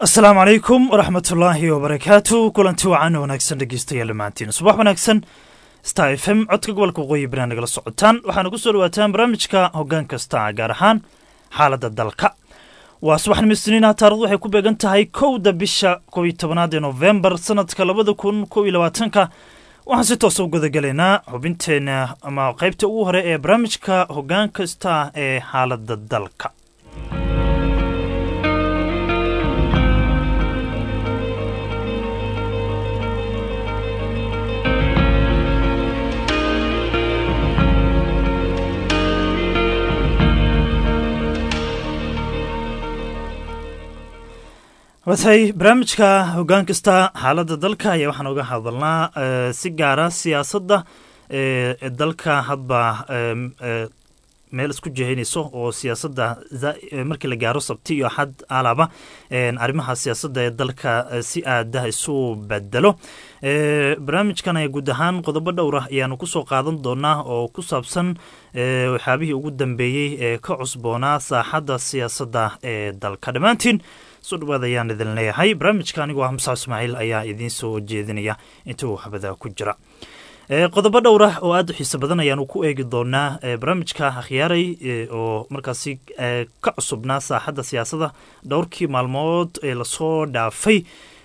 asalaamu calaykum waraxmatullaahi wabarakaatu kulanti wacan wanaagsan dhegeystayaal dhammaantiin subax wanaagsan star f m codka gobolka waqooyi bari nagala socotaan waxaana ku soo dhawaataan barnaamijka hoggaan kasta gaar ahaan xaaladda dalka waa subaxnimo isniina taarikhdu waxay ku beegan tahay kowda bisha kow iyo tobanaad ee nofembar sanadka labada kun kow iyo labaatanka waxaan si toosa u gudagelaynaa xubinteena ama qaybta ugu hore ee barnaamijka hoggaan kasta ee xaaladda dalka watay barnaamijka hoggaan kasta xaaladda dalka ayaa waxaan uga hadalnaa si gaara siyaasadda ee dalka hadba meel isku jehaynayso oo siyaasadda markii la gaaro sabti iyo axad alaba arrimaha siyaasadda ee dalka si aada isu bedelo barnaamijkan ayaa guud ahaan qodobo dhowr ah ayaanu kusoo qaadan doonaa oo ku saabsan waxyaabihii ugu dambeeyey ee ka cusboonaa saaxadda siyaasadda ee dalka dhammaantiin soo dhawaad ayaan idin leeyahay barnaamijka anigoo ah musaa ismaaciil ayaa idiin soo jeedinaya inta uu habada ku jira qodobo dhowr ah oo aada u xiiso badan ayaanu ku eegi doonaa barnaamijka akhyaaray oo markaasi ka cusubnaa saaxadda siyaasadda dhowrkii maalmood ee lasoo dhaafay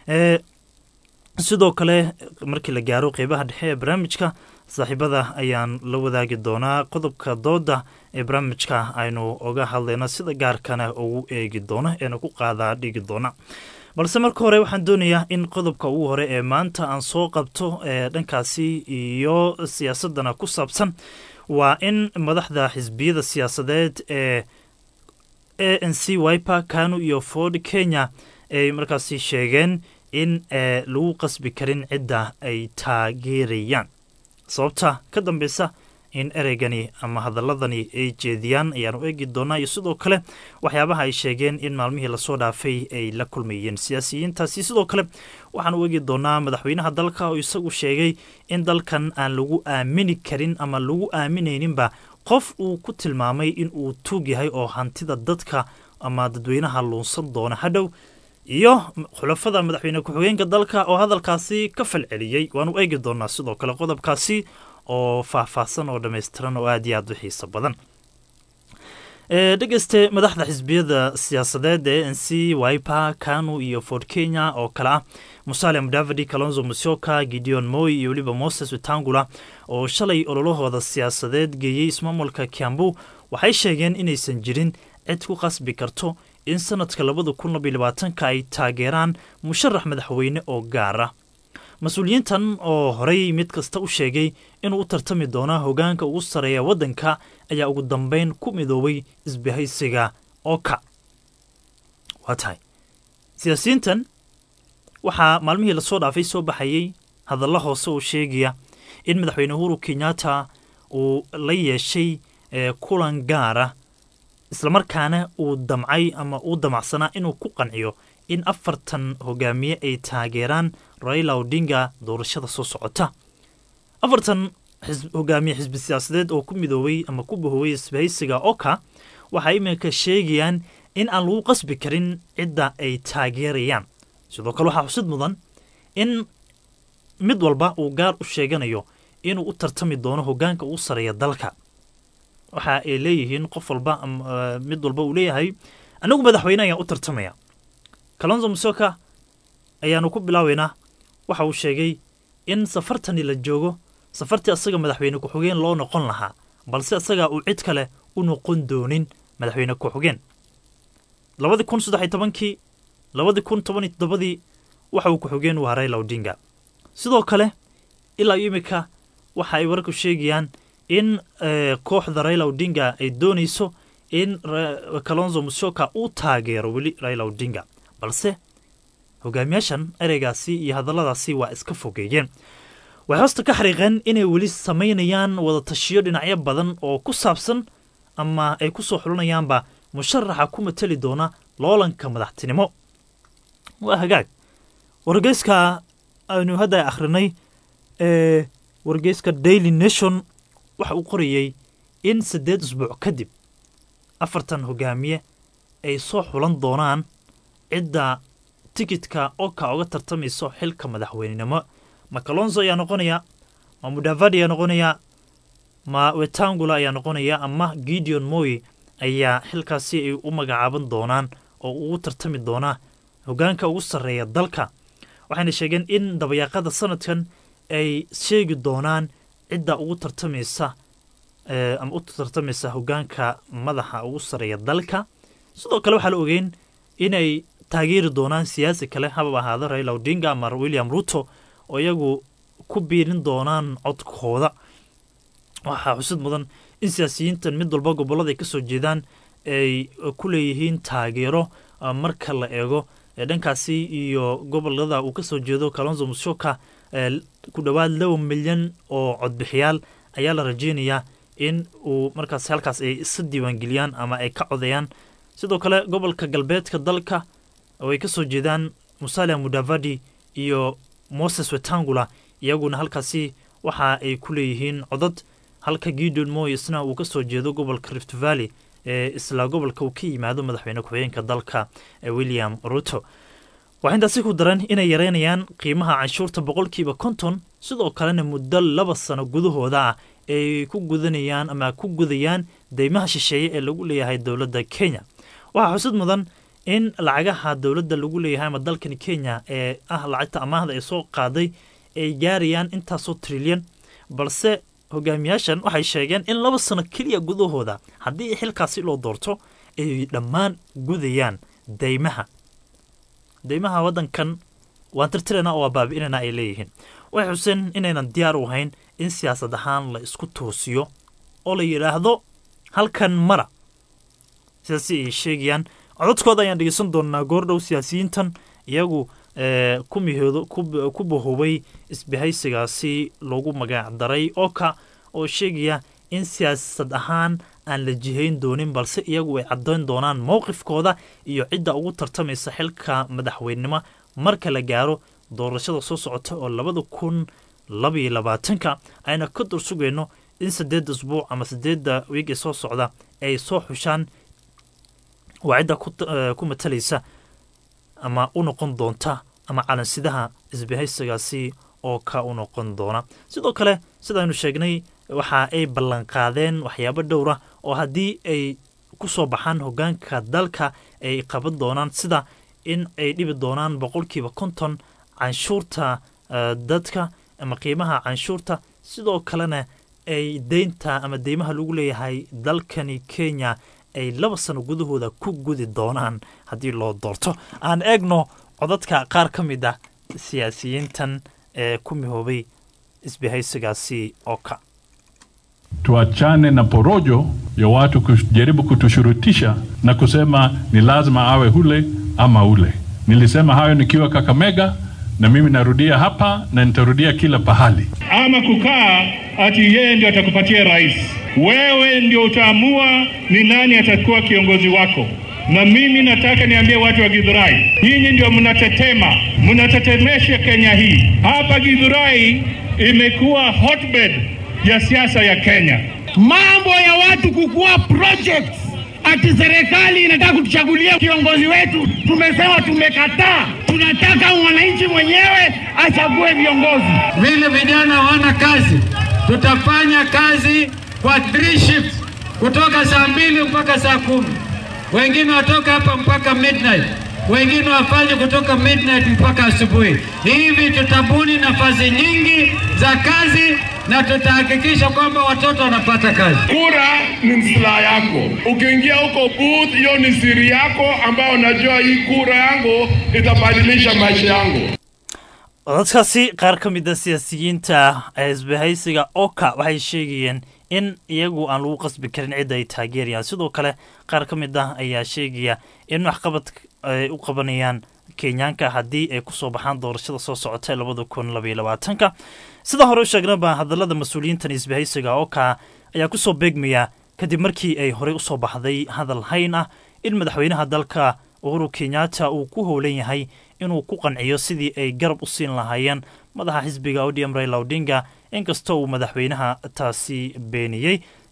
sidoo kale markii la gaaro qeybaha dhexe ee barnaamijka saaxiibada ayaan la wadaagi doonaa qodobka dooda ee barnaamijka aynu oga hadlayno sida gaarkana ugu eegi doono eena ku qaadaa dhigi doona balse marka hore waxaan doonayaa in qodobka ugu hore ee maanta aan soo qabto ee dhankaasi iyo siyaasadana ku saabsan waa in madaxda xisbiyada siyaasadeed ee a n c wiper kanu iyo ford kenya ay markaasi sheegeen in lagu qasbi karin cidda ay taageerayaan sababta ka dambeysa in ereygani ama hadaladani ay jeediyaan ayaanu eegi doonaa iyo sidoo kale waxyaabaha ay sheegeen in maalmihii lasoo dhaafay ay la kulmayeen siyaasiyiintaasi sidoo kale waxaanu eegi doonaa madaxweynaha dalka oo isagu sheegay in dalkan aan lagu aamini karin ama lagu aaminayninba qof uu ku tilmaamay in uu tuug yahay oo hantida dadka ama dadweynaha luunsan doona hadhow iyo xulafada madaxweyne ku-xigeenka dalka oo hadalkaasi ka falceliyey waanu eegi doonaa sidoo kale qodobkaasi oo faahfaahsan oo dhammaystiran oo aad iyo aad u xiiso badan dhegeyste madaxda xisbiyada siyaasadeed ee n c wiper kanu iyo ford kenya oo kale ah musale mudavadi kalonzo musyoka gideon moy iyo weliba moses wetangula oo shalay ololahooda siyaasadeed geeyey ismaamulka kiambu waxay sheegeen inaysan jirin cid ku qasbi karto in sanadka labada kun labaiy labaatanka ay taageeraan musharax madaxweyne oo gaara mas-uuliyiintan oo horey mid kasta u sheegay inuu u tartami doono hogaanka ugu sarreeya waddanka ayaa ugu dambeyn ku midoobay isbahaysiga oka waa tahay siyaasiyiintan waxaa maalmihii lasoo dhaafay soo baxayey hadalla hoose oo sheegaya in madaxweyne uhuru kenyatta uu la yeeshay kulan gaara islamarkaana uu damcay ama uu damacsanaa inuu ku qanciyo in afartan hogaamiye ay taageeraan raila odinga doorashada soo socota afartan hogaamiye xisbi siyaasadeed oo ku midoobay ama ku bahoobay isbahaysiga oka waxay iminka sheegayaan in aan lagu qasbi karin cidda ay taageerayaan sidoo kale waxaa xusid mudan in mid walba uu gaar u sheeganayo inuu u tartami doono hogaanka ugu sareeya dalka waxa ay leeyihiin qof walba mid walba uu leeyahay anigu madaxweyne ayaan u tartamaya kalonzo musoka ayaanu ku bilaabeynaa waxa uu sheegay in safartani la joogo safartii asaga madaxweyne ku-xigeen loo noqon lahaa balse asaga uu cid kale u noqon doonin madaxweyne ku-xigeen labadii kun saddex tobankii labadii kun tobaniyo toddobadii waxa uu ku-xigeen u haray lawdinga sidoo kale ilaa imika waxa ay wararku sheegayaan in kooxda raila odinga ay doonayso in kalonzo musyoka uu taageero weli raila odinga balse hogaamiyaashan ereygaasi iyo hadalladaasi waa iska fogeeyeen waxay hoosta ka xariiqeen inay weli samaynayaan wadatashiyo dhinacyo badan oo ku saabsan ama ay ku soo xulanayaanba musharaxa ku mateli doona loolanka madaxtinimo waa hagaag wargeyska aynu hadda akhrinay ee wargeyska daily nation waxa uu qorayey in siddeed usbuuc kadib afartan hogaamiye ay soo xulan doonaan cidda tikidka oka uga tartamayso xilka madaxweynenimo ma kalonzo ayaa noqonaya ma mudavadi ayaa noqonaya ma wetangula ayaa noqonaya ama gideon moy ayaa xilkaasi ay u magacaaban doonaan oo ugu tartami doonaa hogaanka ugu sarreeya dalka waxayna sheegeen in dabayaaqada sanadkan ay sheegi doonaan cidda ugu tartamaysa ama u tartamaysa hogaanka madaxa ugu sarreeya dalka sidoo kale waxaa la ogeyn inay taageeri doonaan siyaasi kale haba ahaado raila odinga ama william ruto oo iyagu ku biirin doonaan codkooda waxaa xusid mudan in siyaasiyiintan mid walba gobollada ay ka soo jeedaan ay ku leeyihiin taageero marka la eego dhankaasi iyo gobolada uu ka soo jeedo kalonzo mushoka ku dhowaad laba milyan oo codbixiyaal ayaa la rajeynayaa in uu markaas halkaas ay isa diiwaangeliyaan ama ay ka codeeyaan sidoo kale gobolka galbeedka dalka oo ay ka soo jeedaan musalia mudavadi iyo moses wetangula iyaguna halkaasi waxa ay ku leeyihiin codad halka gideon moy isna uu ka soo jeedo gobolka rift valley ee isla gobolka uu ka yimaado madaxweyne ku-xigeenka dalka william ruto waxaa intaasi ku daran inay yareynayaan qiimaha canshuurta boqolkiiba konton sidoo kalena muddo laba sano gudahooda ah ay ku gudanayaan ama ku gudayaan deymaha shisheeye ee lagu leeyahay dowladda kenya waxaa xusid mudan in lacagaha dowladda lagu leeyahay ama dalkani kenya ee ah lacagta amaahda ee soo qaaday ay gaarayaan intaasoo trilyan balse hogaamiyaashan waxay sheegeen in laba sano keliya gudahooda haddii xilkaasi loo doorto ay dhammaan gudayaan deymaha deymaha waddankan waan tirtirana oo waa baabi'inana ay leeyihiin waxay xuseen inaynan diyaar u ahayn in siyaasad ahaan la isku toosiyo oo la yidhaahdo halkan mara sidaasi ay sheegayaan codadkooda ayaan dhegeysan doonaa goordhow siyaasiyiintan iyagu ku mihoodo ku bahoobay isbahaysigaasi lagu magac daray oka oo sheegaya in siyaasad ahaan aan la jihayn doonin balse iyagu ay caddayn doonaan mowqifkooda iyo cidda ugu tartamaysa xilka madaxweynenimo marka la gaaro doorashada soo socota oo labada kun labaiyo labaatanka ayna ka dur sugayno in siddeedda isbuuc ama siddeedda wiig ee soo socda ay soo xushaan waa cidda ku matalaysa ama u noqon doonta ama calansidaha isbahaysigaasi oo ka u noqon doona sidoo kale sidaaynu sheegnay waxa ay ballanqaadeen waxyaabo dhowra oo haddii ay ku soo baxaan hogaanka dalka ay qaban doonaan sida in ay dhibi doonaan boqolkiiba konton canshuurta dadka ama qiimaha canshuurta sidoo kalena ay deynta ama deymaha lagu leeyahay dalkani kenya ay laba sano gudahooda ku gudi doonaan haddii loo doorto aan eegno codadka qaar ka mid ah siyaasiyiintan ee ku mihoobay isbahaysigaasi oka tuachane na porojo ya watu kujaribu kutushurutisha na kusema ni lazima awe ule ama ule. Nilisema hayo nikiwa Kakamega na mimi narudia hapa na nitarudia kila pahali. Ama kukaa ati yeye ndio atakupatia rais, wewe ndio utaamua ni nani atakuwa kiongozi wako. Na mimi nataka niambie watu wa Githurai, nyinyi ndio mnatetema, mnatetemesha Kenya hii. Hapa Githurai imekuwa hotbed ya siasa ya Kenya. Mambo ya watu kukua projects ati serikali inataka kutuchagulia kiongozi wetu, tumesema tumekataa. Tunataka mwananchi mwenyewe achague viongozi. Vile vijana hawana kazi, tutafanya kazi kwa three shifts kutoka saa mbili mpaka saa kumi wengine watoka hapa mpaka midnight, wengine wafanye kutoka midnight mpaka asubuhi. Hivi tutabuni nafasi nyingi za kazi na tutahakikisha kwamba watoto wanapata kazi. Kura ni silaha yako. Ukiingia huko booth, hiyo ni siri yako ambayo unajua hii kura yangu itabadilisha maisha yangu. codadkaasi qaar ka mid a siyaasiyiinta ee isbahaysiga oka waxay sheegayeen in iyagu aan lagu qasbi karin cidda ay taageerayaan sidoo kale qaar ka mid ah ayaa sheegaya in waxqabad ay u qabanayaan kenyaanka haddii ay kusoo baxaan doorashada soo socota ee labada kun labaiyo labaatanka sida hore u sheegnaba hadallada mas-uuliyiintan isbahaysiga oka ayaa kusoo beegmaya kadib markii ay horey usoo baxday hadal hayn ah in madaxweynaha dalka uhuru kenyatta uu ku howlan yahay inuu ku qanciyo sidii ay garab u siin lahaayeen madaxa xisbiga odm raila odinga inkastoo uu madaxweynaha taasi beeniyey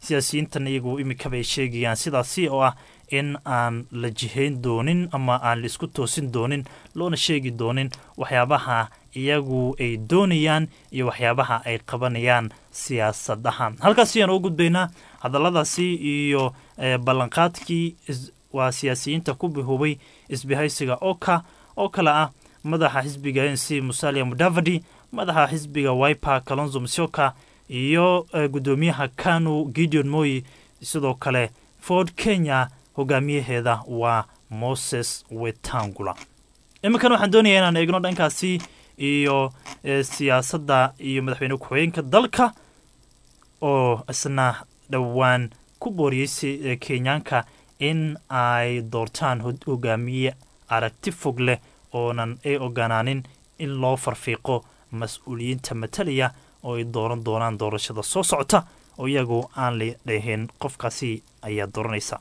siyaasiyiintan iyagu imikaba ay sheegayaan sidaasi oo ah in aan la jihayn doonin ama aan la isku toosin doonin loona sheegi doonin waxyaabaha iyagu ay doonayaan iyo waxyaabaha ay qabanayaan siyaasad ahaan halkaas ayaan uga gudbaynaa hadalladaasi iyo ballanqaadkii waa siyaasiyiinta ku bihoobay isbahaysiga oka oo kale ah madaxa xisbiga n c musalia mudavadi madaxa xisbiga wiper kalonzo musyoka iyo guddoomiyaha kanu gideon moyi sidoo kale ford kenya hogaamiyaheeda waa moses wetangula iminkan waxaan doonaya inaan eegno dhankaasi iyo siyaasadda iyo madaxweyne ku-xigeenka dalka oo isna dhowaan ku booriyey kenyaanka in ay doortaan hogaamiye aragti fog leh oonan ay oganaanin in loo farfiiqo mas-uuliyiinta matalaya oo ay dooran doonaan doorashada soo socota oo iyagu aan la dhahin qofkaasi ayaa dooranaysa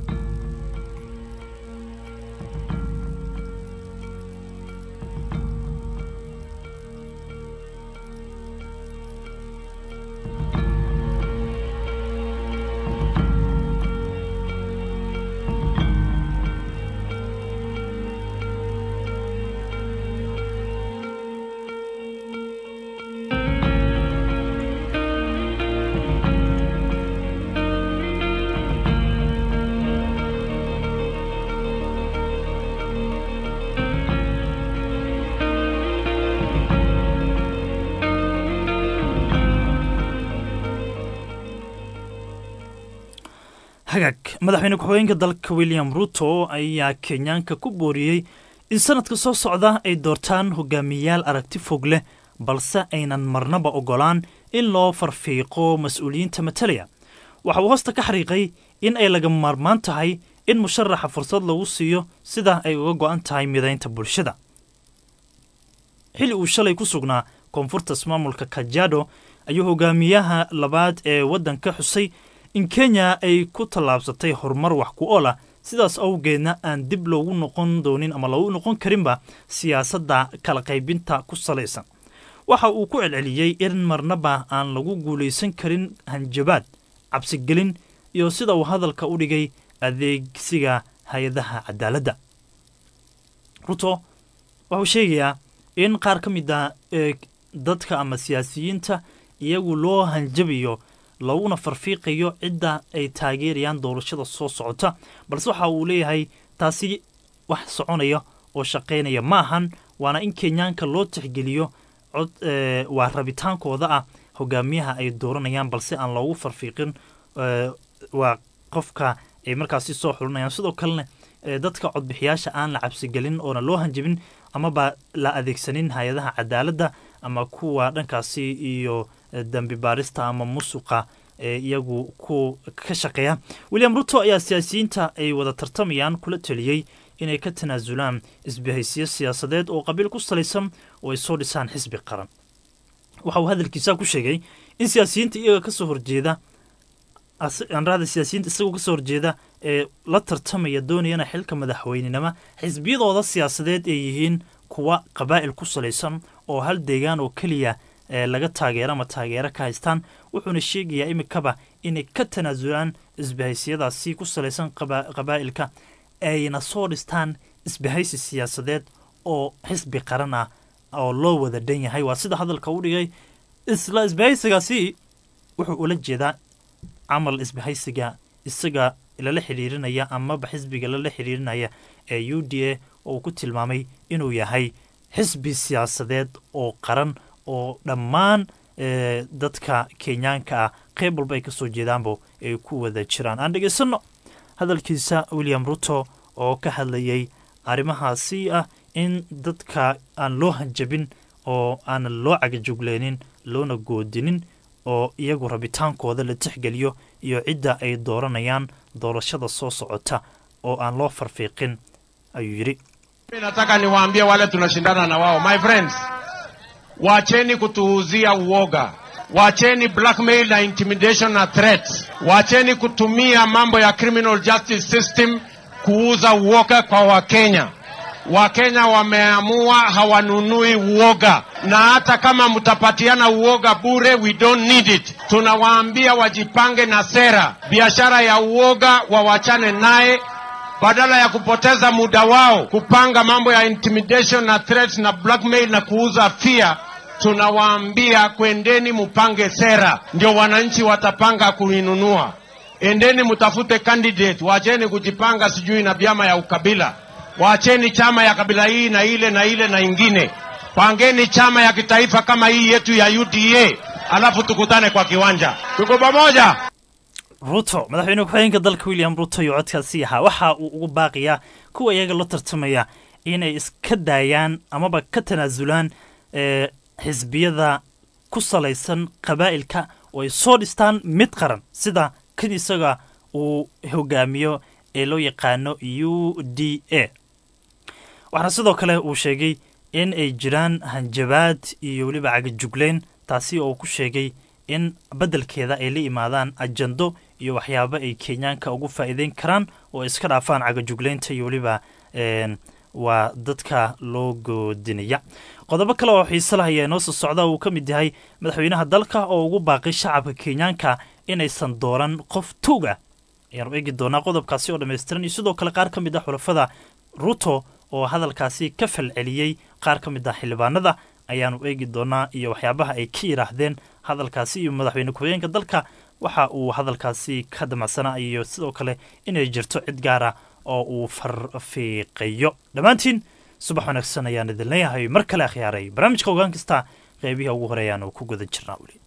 hagaag madaxweyne ku-xigeenka dalka william ruto ayaa kenyaanka ku booriyey in sanadka soo socda ay doortaan hogaamiyayaal aragti fog leh balse aynan marnaba ogolaan in loo farfiiqo mas-uuliyiinta matalaya waxa uu hoosta ka xariiqay in ay laga maarmaan tahay in musharaxa fursad lagu siiyo sida ay uga go'an tahay midaynta bulshada xilli uu shalay ku sugnaa koonfurta ismaamulka kajado ayuu hogaamiyaha labaad ee waddanka xusay in kenya ay ku tallaabsatay horumar wax ku ool ah sidaas awgeedna aan dib loogu noqon doonin ama loogu noqon karinba siyaasadda kala qaybinta ku salaysan waxa uu ku celceliyey in marnaba aan lagu guulaysan karin hanjabaad cabsigelin iyo sida uu hadalka u dhigay adeegsiga hay-adaha cadaaladda ruto wuxuu sheegayaa in qaar ka mid a dadka ama siyaasiyiinta iyagu loo hanjabayo looguna farfiiqayo cidda ay taageerayaan doorashada soo socota balse waxa uu leeyahay taasi wax soconaya oo shaqaynaya ma ahan waana in kenyaanka loo tixgeliyo cod waa rabitaankooda ah hogaamiyaha ay dooranayaan balse aan loogu farfiiqin waa qofka ay markaasi soo xulinayaan sidoo kalena dadka codbixiyaasha aan la cabsigelin oona loo hanjabin amaba la adeegsanin hay-adaha cadaaladda ama kuwa dhankaasi iyo dambi baarista ama musuqa ee iyagu ku ka shaqeeya william ruto ayaa siyaasiyiinta ay wada tartamayaan kula teliyey inay ka tanaasulaan isbahaysiyo siyaasadeed oo qabiil ku salaysan oo ay soo dhisaan xisbi qaran waxa uu hadalkiisa ku sheegay in siyaasiyiinta iyaga kasoo horjeeda anrada siyaasiyiinta isagoo kasoo horjeeda ee la tartamaya doonayana xilka madaxweynenimo xisbiyadooda siyaasadeed ay yihiin kuwa qabaa'il ku salaysan oo hal deegaan oo keliya laga taageero ama taageero ka haystaan wuxuuna sheegayaa imikaba inay ka tanaasulaan isbahaysiyadaasi ku salaysan qabaa'ilka ayna soo dhistaan isbahaysi siyaasadeed oo xisbi qaran ah oo loo wada dhan yahay waa sida hadalka u dhigay isla isbahaysigaasi wuxuu ula jeedaa camal isbahaysiga isaga lala xidhiirinaya amaba xisbiga lala xidhiirinaya ee u d a oo uu ku tilmaamay inuu yahay xisbi siyaasadeed oo qaran oo dhammaan dadka kenyaanka ah qeyb walba ay ka soo jeedaanbo ay ku wada jiraan aan dhegaysanno hadalkiisa william ruto oo ka hadlayay arrimahaasi ah in dadka aan loo hanjabin oo aanan loo cagajugleynin loona goodinin oo iyagu rabitaankooda la tixgeliyo iyo cidda ay dooranayaan doorashada soo socota oo aan loo farfiiqin ayuu yidhi nataka niwaambie wale tunashindana na wao my friends wacheni kutuuzia uoga wacheni blackmail na intimidation na threat wacheni kutumia mambo ya criminal justice system kuuza uoga kwa wakenya Wakenya wameamua hawanunui uoga, na hata kama mtapatiana uoga bure, we don't need it. Tunawaambia wajipange na sera. Biashara ya uoga wawachane naye, badala ya kupoteza muda wao kupanga mambo ya intimidation na threats na blackmail na kuuza fear tunawaambia kwendeni mupange sera, ndio wananchi watapanga kuinunua. Endeni mtafute candidate, wacheni kujipanga sijui na vyama ya ukabila, wacheni chama ya kabila hii na ile na ile na ingine, pangeni chama ya kitaifa kama hii yetu ya UDA, alafu tukutane kwa kiwanja. Tuko pamoja. ruto madaxweyne ku-xigeenka dalka william ruto iyo codkaasi ahaa waxa uu ugu baaqiyaa kuwa iyaga la tartamaya inay iska daayaan amaba ka tanaasulaan ee xisbiyada ku salaysan qabaa'ilka oo ay soo dhistaan mid qaran sida kan isaga uu hogaamiyo ee loo yaqaano u d a waxaana sidoo kale uu sheegay in ay jiraan hanjabaad iyo weliba cagajugleyn taasi oo uu ku sheegay in beddelkeeda ay la imaadaan ajando iyo waxyaabo ay kenyaanka ugu faa'iideyn karaan oo ay iska dhaafaan cagajugleynta iyo weliba waa dadka loo goodinaya qodobo kale oo xiise lah ayaa inoo soo socda uu ka mid yahay madaxweynaha dalka oo ugu baaqay shacabka kenyaanka inaysan dooran qof tuuga ayaanu eegi doonaa qodobkaasi oo dhammaystiran iyo sidoo kale qaar ka mid ah xulafada ruto oo hadalkaasi ka falceliyey qaar ka mid ah xildhibaanada ayaanu eegi doonaa iyo waxyaabaha ay ka yidhaahdeen hadalkaasi iyo madaxweyne ku-xigeenka dalka waxa uu hadalkaasi ka damacsanaa iyo sidoo kale inay jirto cid gaara oo uu farfiiqayo dhammaantiin subax wanaagsan ayaan idin leeyahay mar kale akhyaaray barnaamijka ogaan kasta qeybihi ugu horeeyaan oo ku guda jirnaa weli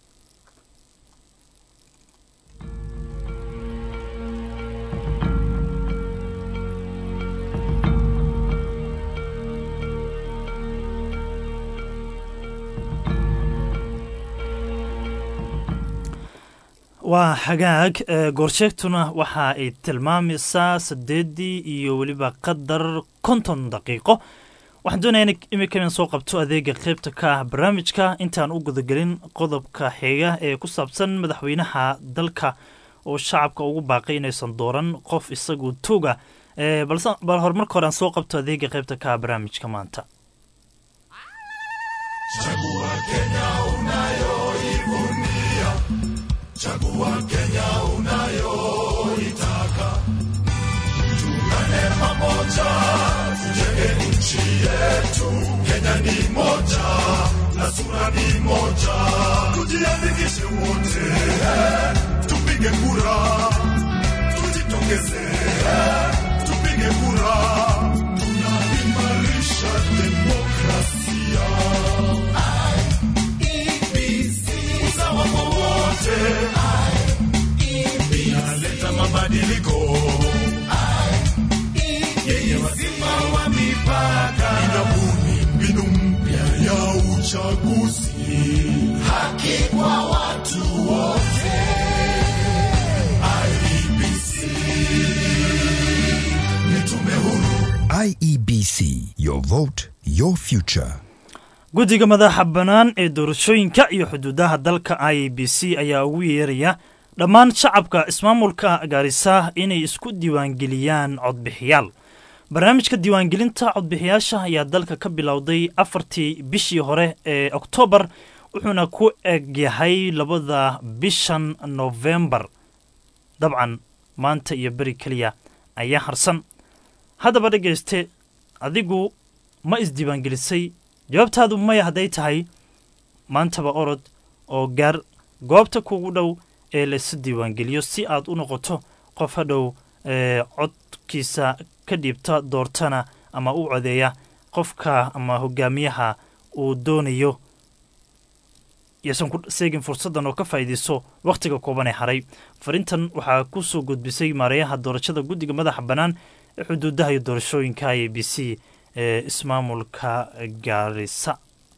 waa hagaag goorsheegtuna waxa ay tilmaamaysaa saddeeddii iyo weliba qadar konton daqiiqo waxaan doonaya in imika inan soo qabto adeega qaybta ka ah barnaamijka intaan u gudagelin qodobka xiga ee ku saabsan madaxweynaha dalka oo shacabka ugu baaqay inaysan dooran qof isagu tuuga balse bal horumarka hore aan soo qabto adeega qaybta ka ah barnaamijka maanta Chagua Kenya unayoitaka, tuungane pamoja, tujenge nchi yetu. Kenya ni moja na sura ni moja, tujiandikishe wote, tupige kura, tujitokeze, tupige kura, tunaimarisha demokrasia. Usawa kwa wote inaleta mabadiliko yenye wazima wa mipaka, inabuni mbinu mpya ya uchaguzi, haki kwa watu wote. IEBC ni tume huru IEBC, your vote, your future. guddiga madaxa bannaan ee doorashooyinka iyo xuduudaha dalka i b c ayaa ugu yeeraya dhammaan shacabka ismaamulka gaarisa inay isku diiwaangeliyaan codbixiyaal barnaamijka diiwaangelinta codbixiyaasha ayaa dalka ka bilowday afartii bishii hore ee oktoobar wuxuuna ku eg yahay labada bishan nofembar dabcan maanta iyo beri keliya ayaa harsan haddaba dhegayste adigu ma isdiiwaangelisay jawaabtaadu maya hadday tahay maantaba orod oo gaar goobta kugu dhow ee laysu diiwaangeliyo si aad u noqoto qof hadhow ee codkiisa ka dhiibta doortana ama u codeeya qofka ama hogaamiyaha uu doonayo yaysan ku seegin fursaddan oo ka faa'iidayso wakhtiga kooban ee haray farintan waxaa ku soo gudbisay maareeyaha doorashada guddiga madaxa bannaan ee xuduudaha iyo doorashooyinka i b c ee ismaamulka gaarisa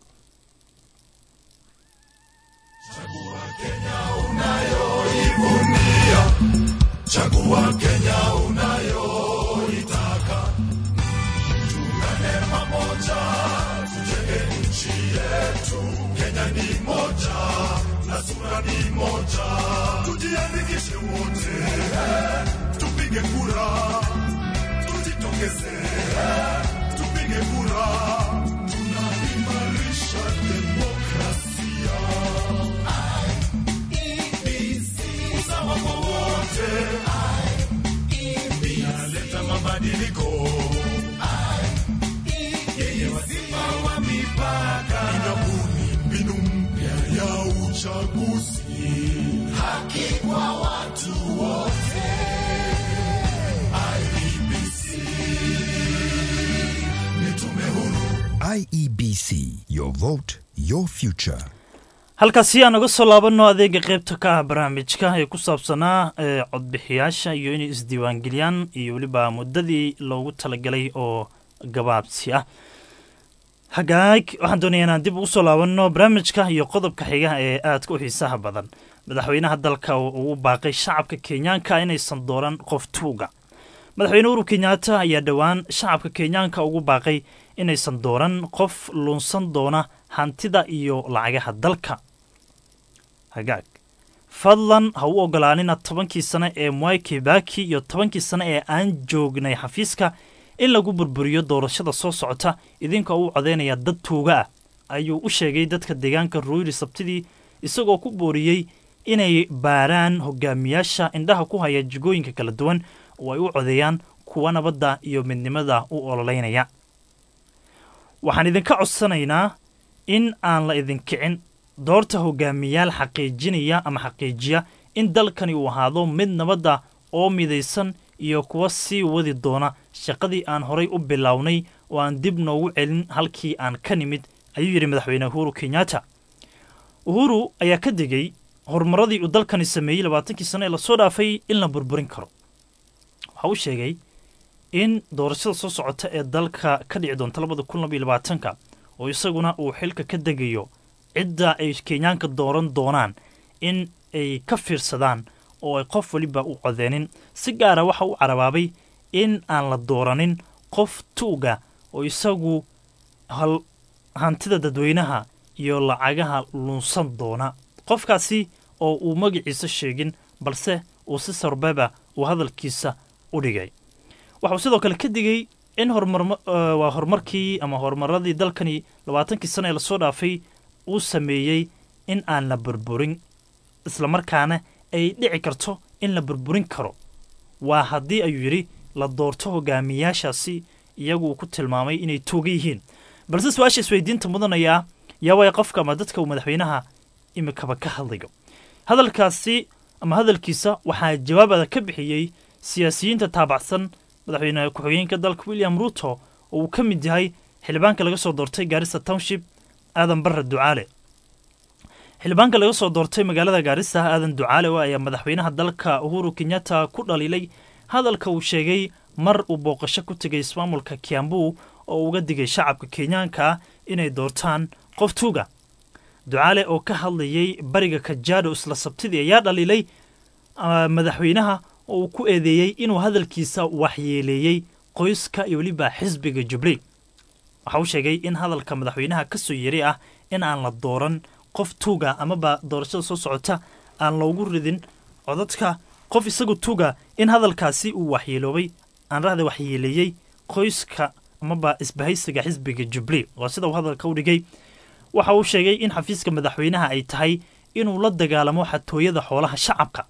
Chagua Kenya unayoitaka, tuungane pamoja, tujenge nchi yetu. Kenya ni moja na sura ni moja, tujiandikishe wote, tupige kura, tujitokeze, tupige mabadiliko yenye wazima wa mipaka inabuni mbinu mpya ya uchaguzi haki kwa watu wote IEBC ni tume huru IEBC, your vote, your future. halkaasi aan uga soo laabanno adeega qeybta ka ah barnaamijka ee ku saabsanaa ee codbixiyaasha iyo inay isdiiwaangeliyaan iyo weliba muddadii loogu talagalay oo gabaabsi ah hagaag waxaan doonaya inaan dib ugu soo laabanno barnaamijka iyo qodobka xiga ee aadka u xiisaha badan madaxweynaha dalka uu baaqay shacabka kenyaanka inaysan dooran qof tuuga madaxweyne uhuru kenyaata ayaa dhowaan shacabka kenyaanka ugu baaqay inaysan dooran qof luunsan doona hantida iyo lacagaha dalka hagaag fadlan ha u ogolaanina tobankii sane ee mwai kibaki iyo tobankii sane ee aan joognay xafiiska in lagu burburiyo doorashada soo socota idinkoo u codaynaya dad tuuga ah ayuu u sheegay dadka deegaanka ruiri sabtidii isagoo ku booriyey inay baaraan hogaamiyaasha indhaha ku haya jigooyinka kala duwan oo ay u codeeyaan kuwa nabadda iyo midnimada u ololeynaya waxaan idinka codsanaynaa in aan la idinkicin doorta hogaamiyaal xaqiijinaya ama xaqiijiya in dalkani uu ahaado mid nabadda oo midaysan iyo kuwa sii wadi doona shaqadii aan horay u bilownay oo aan dib noogu celin halkii aan ka nimid ayuu yidhi madaxweyne uhuru kenyatta uhuru ayaa ka digay horumaradii uu dalkani sameeyey labaatankii sano ee lasoo dhaafay in la burburin karo waxa uu sheegay in doorashada soo socota ee dalka ka dhici doonta labada kun labaiyo labaatanka oo isaguna uu xilka ka degayo cidda ay kenyaanka dooran doonaan in ay ka fiirsadaan oo ay qof weliba u codeenin si gaara waxa uu carabaabay in aan la dooranin qof tuuga oo isagu hal hantida dadweynaha iyo lacagaha lunsan doona qofkaasi oo uu magaciisa sheegin balse uu si sarbeba uu hadalkiisa u dhigay waxauu sidoo kale ka digay in hormarwaa horumarkii ama horumaradii dalkani labaatankii sana ee lasoo dhaafay uu sameeyey in aan la burburin islamarkaana ay dhici karto in la burburin karo waa haddii ayuu yidhi la doorto hogaamiyaashaasi iyagu uu ku tilmaamay inay tuuga yihiin balse su-aasha isweydiinta mudanayaa yaa waaya qofka ama dadka uu madaxweynaha imikaba ka hadlayo hadalkaasi ama hadalkiisa waxaa jawaabada ka bixiyey siyaasiyiinta taabacsan madaxweyne ku-xigeenka dalka william ruto oo uu ka mid yahay xildhibaanka laga soo doortay gaarisa township aadan barre ducaale xildhibaanka laga soo doortay magaalada gaarisa aadan ducaale oo ayaa madaxweynaha dalka uhuru kenyatta ku dhaliilay hadalka uu sheegay mar uu booqasho ku tegay ismaamulka kiambu oo uga digay shacabka kenyaanka inay doortaan qof tuuga ducaale oo ka hadlayay bariga kajaado isla sabtidii ayaa dhaliilay madaxweynaha oo uu ku eedeeyey inuu hadalkiisa waxyeeleeyey qoyska iyo weliba xisbiga jubilee waxa uu sheegay in hadalka madaxweynaha ka soo yeri ah in aan la dooran qof tuuga amaba doorashada soo socota aan loogu ridin codadka qof isagu tuuga in hadalkaasi uu waxyeeloobay aan rahda waxyeeleeyey qoyska amaba isbahaysiga xisbiga jubilee waa sida uu hadalka u dhigay waxa uu sheegay in xafiiska madaxweynaha ay tahay inuu la dagaalamo xatooyada xoolaha shacabka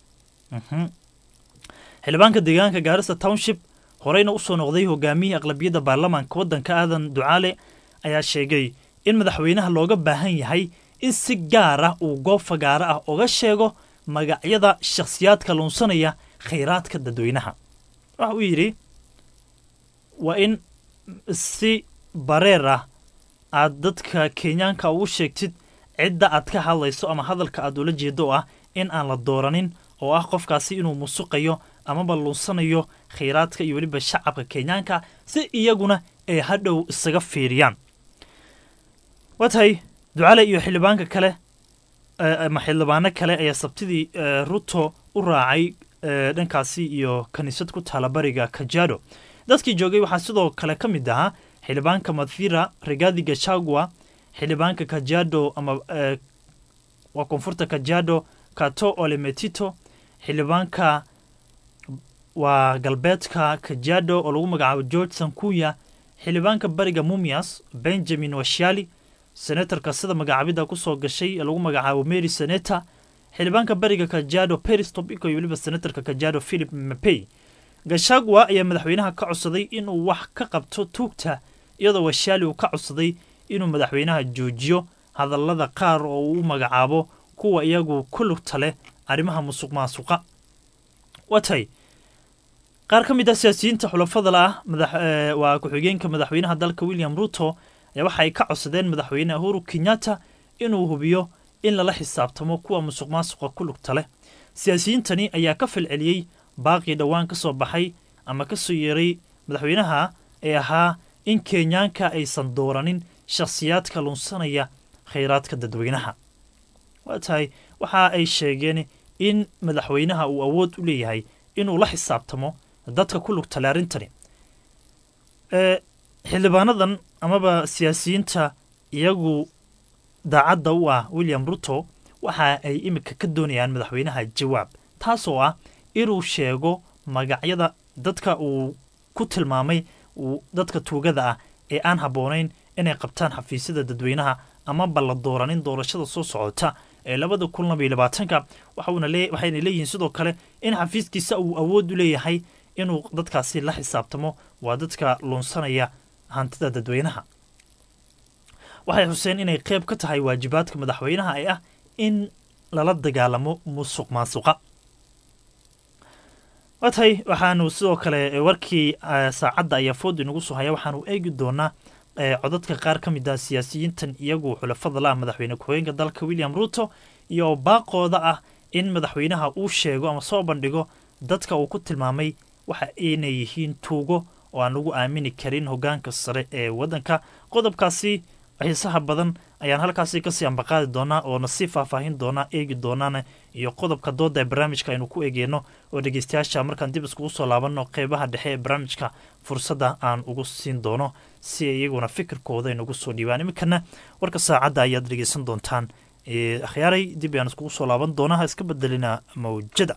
xildhibaanka deegaanka gaarisa township horeyna usoo noqday hogaamiyihii aqlabiyadda baarlamaanka waddanka aadan ducaale ayaa sheegay in madaxweynaha looga baahan yahay in si gaar ah uu goob fagaaro ah oga sheego magacyada shakhsiyaadka luunsanaya khayraadka dadweynaha waxa uu yidhi waa in si bareer ah aad dadka kenyaanka ugu sheegtid cidda aad ka hadlayso ama hadalka aad ula jeedo ah in aan la dooranin oo ah qofkaasi inuu musuqayo amaba luunsanayo khayraadka iyo weliba shacabka kenyaanka si iyaguna ay hadhow isaga fiiriyaan waa tahay ducale iyo xildhibaanka kale ama xildhibaano kale ayaa sabtidii ruto u raacay dhankaasi iyo kaniisad ku taala bariga kajado dadkii joogay waxaa sidoo kale ka mid ahaa xildhibaanka madfira regadi gachagua xildhibaanka kajado ama waa koonfurta kajado kato olemetito xildhibaanka waa galbeedka kajado oo lagu magacaabo george sankuya xildhibaanka bariga mumias benjamin washali senatarka sida magacaabida kusoo gashay ee lagu magacaabo mary seneta xildhibaanka bariga kajado peris tobico iyo weliba senatarka kajado philip mapey gashagwa ayaa madaxweynaha ka codsaday inuu wax ka qabto tuugta iyadoo washaali uu ka codsaday inuu madaxweynaha joojiyo hadallada qaar oo uu u magacaabo kuwa iyagu ku lugta leh arrimaha musuq maasuqa watay qaar ka mid ah siyaasiyiinta xulafada la ah madax eh, waa ku-xigeenka madaxweynaha dalka william ruto ayaa waxa ay ka codsadeen madaxweyne uhuru kenyatta inuu hubiyo in lala xisaabtamo kuwa musuq maasuqa ku lugta leh siyaasiyiintani ayaa ka falceliyey baaqii dhowaan ka soo baxay ama ka soo yeeray madaxweynaha ee ahaa in kenyaanka aysan dooranin shakhsiyaadka lunsanaya khayraadka dadweynaha waa tahay waxa ay sheegeen in madaxweynaha uu awood u leeyahay inuu la xisaabtamo dadka ku lugtale arrintani ee xildhibaanadan amaba siyaasiyiinta iyagu daacadda u ah william ruto waxa ay imika ka doonayaan madaxweynaha jawaab taasoo ah inuu sheego magacyada dadka uu ku tilmaamay uu dadka tuugada ah ee aan habboonayn inay qabtaan xafiisyada dadweynaha amaba la dooranin doorashada soo socota ee labada kun laba iyo labaatanka waxauna lee waxayna leeyihiin sidoo kale in xafiiskiisa uu awood u leeyahay inuu dadkaasi la xisaabtamo waa dadka lunsanaya hantida dadweynaha waxay xuseen inay qayb ka tahay waajibaadka madaxweynaha ee ah in lala dagaalamo musuq maasuqa waa tahay waxaanu sidoo kale warkii eh, saacadda ayaa food inagu soo haya waxaanu eegi doonaa eh, codadka qaar ka mid ah siyaasiyiintan iyagu xulafada la ah madaxweyne ku-xigeenka dalka william ruto iyo baaqooda ah in madaxweynaha uu sheego ama soo bandhigo dadka uu ku tilmaamay waxa inay yihiin tuugo oo aan lagu aamini karin hogaanka sare ee waddanka qodobkaasi xiisaha badan ayaan halkaasi kasii ambaqaadi doonaa oo nasii faahfaahin doonaa eegi doonaana iyo qodobka dooda ee barnaamijka aynu ku eegeyno oo dhegeystayaasha markaan dib iskugu soo laabanno qeybaha dhexe ee barnaamijka fursadda aan ugu siin doono si ay iyaguna fikirkooda inugu soo dhiibaan iminkana warka saacadda ayaad dhegeysan doontaan Ee, akhyaaray dib ayaan iskugu soo laaban doonaa ha iska bedelina mawjada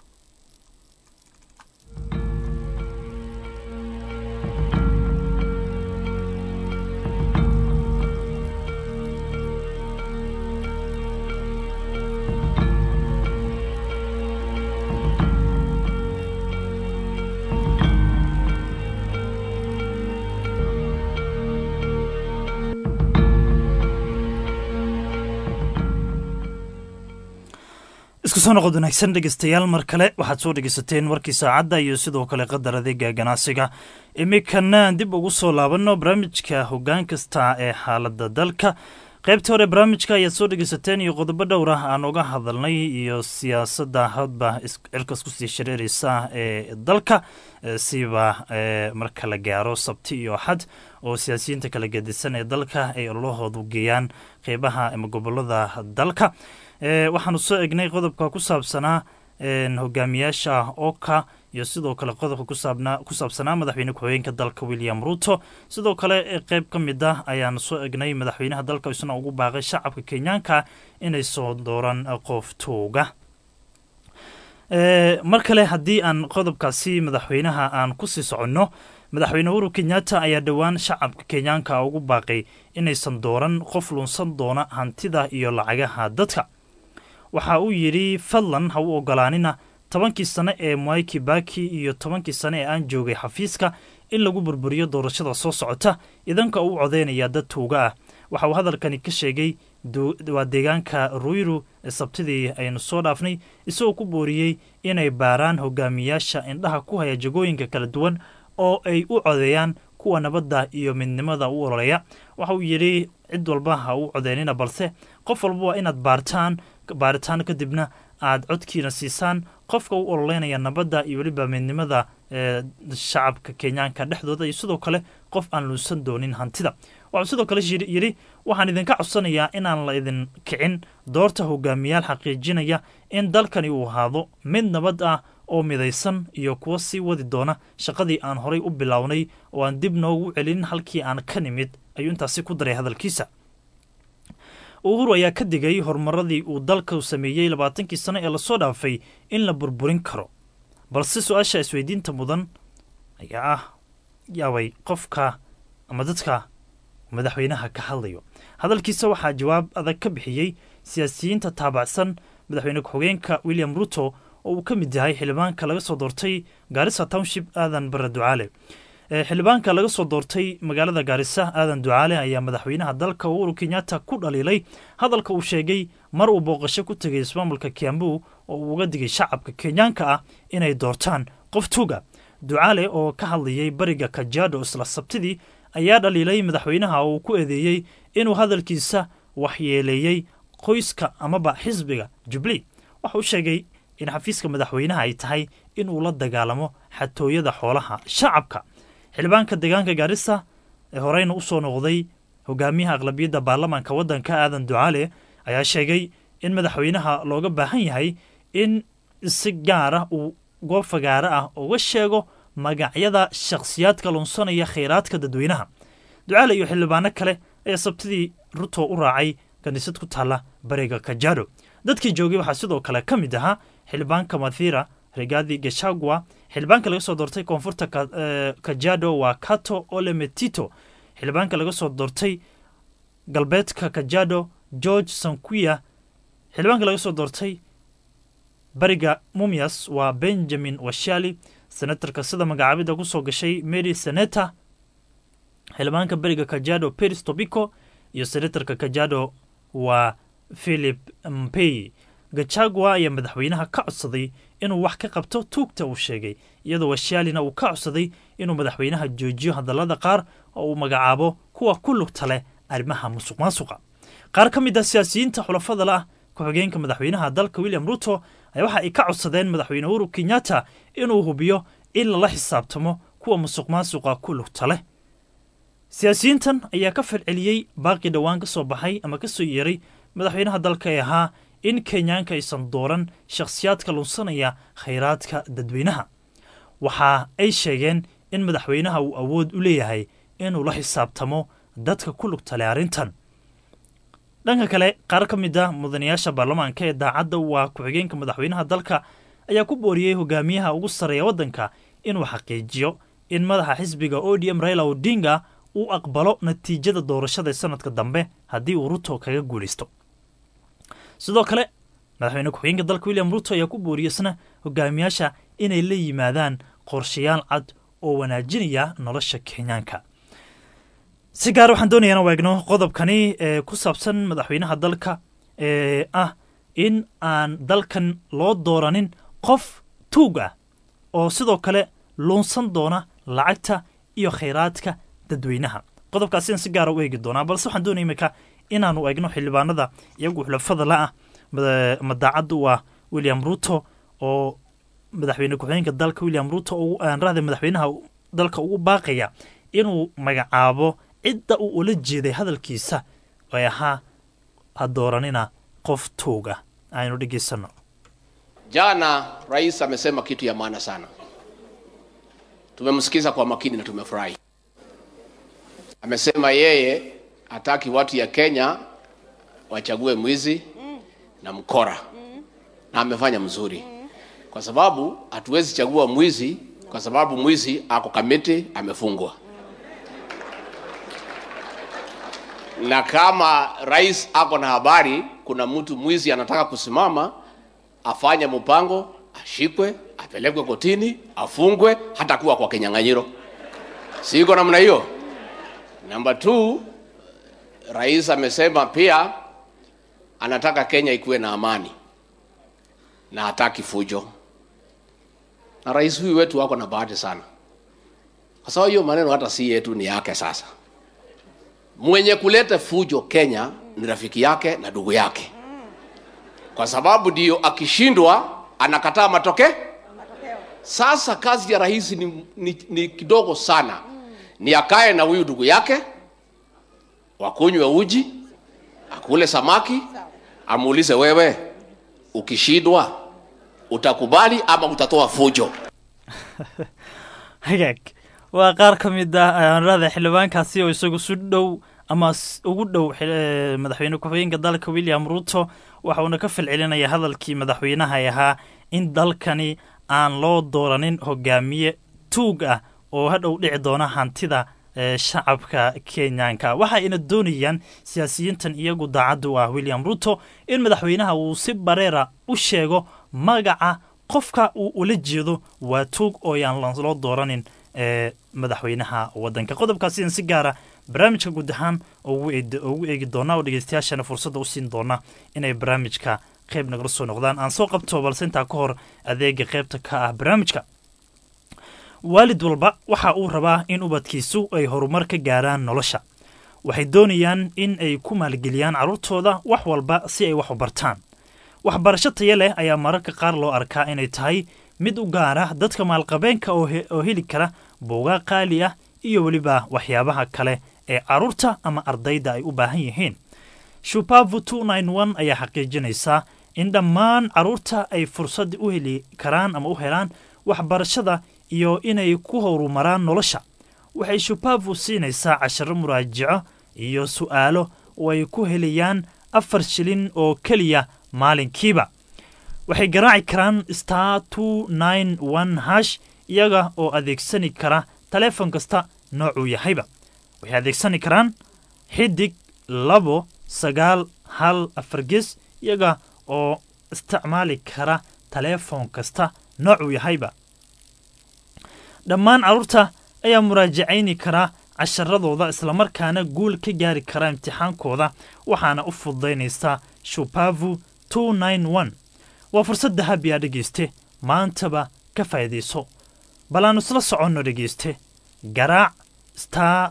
isku soo noqod wanaagsan dhegeystayaal mar kale waxaad soo dhegeysateen warkii saacadda iyo sidoo kale qadar adeega ganacsiga iminkana dib ugu soo laabanno barnaamijka hoggaan kasta ee xaaladda dalka qaybtii hore barnaamijka ayaad soo dhegeysateen iyo qodobo dhowr ah aan uga hadalnay iyo siyaasadda hadba is- cirkas kusii shareereysa ee dalka eh, siba eh, marka la gaaro sabti iyo axad oo siyaasiyiinta kala gedisan ee dalka ay ololahoodu geeyaan qeybaha ama gobolada dalka Eh, waxaanu soo egnay qodobka ku saabsanaa een, hogaamiyaasha oka iyo sidoo kale qodobka ku saabnaa- ku saabsanaa madaxweyne ku-xigeenka dalka william ruto sidoo kale eh, qeyb ka mid ah ayaanu soo egnay madaxweynaha dalka isna ugu baaqay shacabka kenyaanka inay soo dooran eh, qof tuuga Eh, mar kale haddii aan qodobkaasi madaxweynaha aan kusii soconno madaxweyne uhuru kenyatta ayaa dhowaan shacabka kenyaanka ugu baaqay inaysan dooran qof lunsan doona hantida iyo lacagaha dadka waxa uu yidhi fadlan ha u ogolaanina tobankii sane ee mwai kibaki iyo tobankii sane ee aan joogay xafiiska in lagu burburiyo doorashada soo socota idanka uu codeynaya dad tuuga ah waxa uu hadalkani ka sheegay du- waa deegaanka ruiru ee sabtidii aynu soo dhaafnay isagoo ku booriyey inay baaraan hogaamiyaasha indhaha ku haya jagooyinka kala duwan oo ay u codeeyaan kuwa nabadda iyo midnimada u ololeya waxa uu yidhi cid walba ha u codeynina balse qof walba waa inaad baartaan baaritaan kadibna aad codkiina siisaan qofka u ololeynaya nabadda iyo weliba midnimada ee shacabka kenyaanka dhexdooda iyo sidoo kale qof aan lunsan doonin hantida waxuu sidoo kale shiri- yidhi waxaan idinka codsanayaa inaan la idin kicin doorta hogaamiyaal xaqiijinaya in dalkani uu ahaado mid nabad ah oo midaysan iyo kuwa sii wadi doona shaqadii aan horay u bilownay oo aan dib noogu celin halkii aan ka nimid ayuu intaasi ku daray hadalkiisa uhuru ayaa ka digay horumaradii uu dalka sameeyey labaatankii sano ee lasoo dhaafay in la burburin karo balse su-aasha isweydiinta mudan ayaa ah yaabay qofka ama dadka madaxweynaha ka hadlayo hadalkiisa waxaa jawaab adag ka bixiyey siyaasiyiinta taabacsan madaxweyne ku-xigeenka william ruto oo uu ka mid yahay xildhibaanka laga soo doortay gaarisa township aadan bare ducaale xildhibaanka laga soo doortay magaalada gaarisa aadan ducaale ayaa madaxweynaha dalka uhuru kenyatta ku dhaliilay hadalka uu sheegay mar uu booqasho ku tegay ismaamulka kiambu oo uu uga digay shacabka kenyaanka ah inay doortaan qof tuuga ducaale oo ka hadlayay bariga kajaado isla sabtidii ayaa dhaliilay madaxweynaha oo uu ku eedeeyey inuu hadalkiisa waxyeeleeyey qoyska amaba xisbiga jubli waxa uu sheegay in xafiiska madaxweynaha ay tahay inuu la dagaalamo xatooyada xoolaha shacabka xildhibaanka deegaanka gaarisa ee horeyna u soo noqday hogaamiyaha aqlabiyadda baarlamaanka waddanka aadan ducaale ayaa sheegay in madaxweynaha looga baahan yahay in si gaar ah uu goob fagaare ah uga sheego magacyada shakhsiyaadka lunsanaya khayraadka dadweynaha ducaale iyo xildhibaano kale ayaa sabtidii ruto u raacay kaniisad ku taalla bariga kajado dadkii joogay waxaa sidoo kale ka mid ahaa xildhibaanka mathira regadi gashagwa xildhibaanka laga soo doortay koonfurta kajado waa kato olemetito xildhibaanka laga soo doortay galbeedka kajado george sankuya xildhibaanka laga soo doortay bariga mumias waa benjamin washali senatarka sida magacaabida ku soo gashay mary seneta xildhibaanka beriga kajado peris tobico iyo senatarka kajado waa philip mpey gachagua ayaa madaxweynaha ka codsaday inuu wax ka qabto tuugta uu sheegay iyadoo washaalina uu ka codsaday inuu madaxweynaha joojiyo hadallada qaar oo uu magacaabo kuwa ku lugta leh arrimaha musuq maasuqa qaar ka mid ah siyaasiyiinta xulafada la ah ku-xigeenka madaxweynaha dalka william ruto ayaa waxa ay ka codsadeen madaxweyne uhuru kenyatta inuu hubiyo in lala xisaabtamo kuwa musuq maasuqa ku lugta leh siyaasiyiintan ayaa ka falceliyey baaqii dhowaan ka soo baxay ama ka soo yeeray madaxweynaha dalka ee ahaa in kenyaanka aysan dooran shakhsiyaadka lunsanaya khayraadka dadweynaha waxa ay sheegeen in madaxweynaha uu awood u leeyahay inuu la xisaabtamo dadka ku lugtale arrintan dhanka kale qaar ka mid a mudanayaasha baarlamaanka ee daacadda waa ku-xigeenka madaxweynaha dalka ayaa ku booriyey hogaamiyaha ugu sarreeya waddanka inuu xaqiijiyo in madaxa xisbiga o d m raila odinga uu aqbalo natiijada doorashada sanadka dambe haddii uu ruto kaga guulaysto sidoo kale madaxweyne ku-xigeenka dalka william ruto ayaa ku booriyey isna hogaamiyaasha inay la yimaadaan qorshayaal cad oo wanaajinaya nolosha kenyaanka si gaar waxaan doonaya inaan waegno qodobkani ee ku saabsan madaxweynaha dalka ee ah in aan dalkan loo dooranin qof tuug ah oo sidoo kale luunsan doona lacagta iyo khayraadka dadweynaha qodobkaasiaan si gaara u eegi doonaa balse waxaan doonaya imika inaanu eegno xildhibaanada iyagu xulafada la ah madaacadda u ah william ruto oo madaxweyne ku-xigeenka dalka william ruto aan rahda madaxweynaha dalka ugu baaqaya inuu magacaabo cidda uu ula jeeday hadalkiisa ay ahaa ha dooranina qof tuuga aynu dhegaysano Jana rais amesema kitu ya maana sana, tumemsikiza kwa makini na tumefurahi. Amesema yeye hataki watu ya Kenya wachague mwizi na mkora, na amefanya mzuri, kwa sababu hatuwezi chagua mwizi kwa sababu mwizi ako kamiti amefungwa. na kama rais ako na habari kuna mtu mwizi anataka kusimama afanye mpango ashikwe apelekwe kotini afungwe hata kuwa kwa kinyang'anyiro siko namna hiyo namba t rais amesema pia anataka kenya ikuwe na amani na hataki fujo na rais huyu wetu wako na bahati sana kwa sababu hiyo maneno hata si yetu ni yake sasa mwenye kuleta fujo Kenya ni rafiki yake na ndugu yake, kwa sababu ndio akishindwa anakataa matokeo. Sasa kazi ya rais ni, ni, ni kidogo sana, ni akae na huyu ndugu yake, wakunywe uji, akule samaki, amuulize wewe, ukishindwa utakubali ama utatoa fujo? hagaag waa qaar ka mid ah aanrada xildhibaankaasi oo isagu si dhow ama ugu dhow madaxweyne ku-xigeenka dalka william ruto waxa uuna ka falcelinaya hadalkii madaxweynaha ee ahaa in dalkani aan loo dooranin hogaamiye tuug ah oo hadhow dhici doona hantida shacabka kenyaanka waxa ayna doonayaan siyaasiyiintan iyagu daacadda u ah william ruto in madaxweynaha uu si bareera u sheego magaca qofka uu ula jeedo waa tuug oo yaan loo dooranin ee madaxweynaha wadanka qodobkaasi in si gaara barnaamijka guud ahaan ugu eegi doonaa oo dhegeystayaashana fursadda u siin doona inay barnaamijka qayb nagala soo noqdaan aan soo qabto balse intaa ka hor adeega qaybta ka ah barnaamijka waalid walba waxa uu rabaa in ubadkiisu ay horumar ka gaaraan nolosha waxay doonayaan in ay ku maalgeliyaan carruurtooda wax walba si ay wax u bartaan waxbarasho taya leh ayaa mararka qaar loo arkaa inay tahay mid u gaara dadka maalqabeenka oo heli kara buugaa qaali ah iyo weliba waxyaabaha kale ee carruurta ama ardayda ay u baahan yihiin shupavu ayaa xaqiijinaysaa in dhammaan carruurta ay fursad u heli karaan ama u helaan waxbarashada iyo inay ku horumaraan nolosha waxay shupavu siinaysaa casharo muraajico iyo su'aalo oo ay ku helayaan afar shilin oo keliya maalinkiiba waxay garaaci karaan star hash iyaga oo adeegsani kara taleefon kasta noocuu yahayba waxay adeegsani karaan xidig labo sagaal hal afar ges iyaga oo isticmaali kara taleefon kasta noocuu yahayba dhammaan carruurta ayaa muraajacayni karaa casharadooda islamarkaana guul ka gaari kara imtixaankooda waxaana u fududaynaysaa shupavu waa fursad dahabi a dhegeyste maantaba ka faa'iidayso bal aanu isla soconno dhegeyste garaac star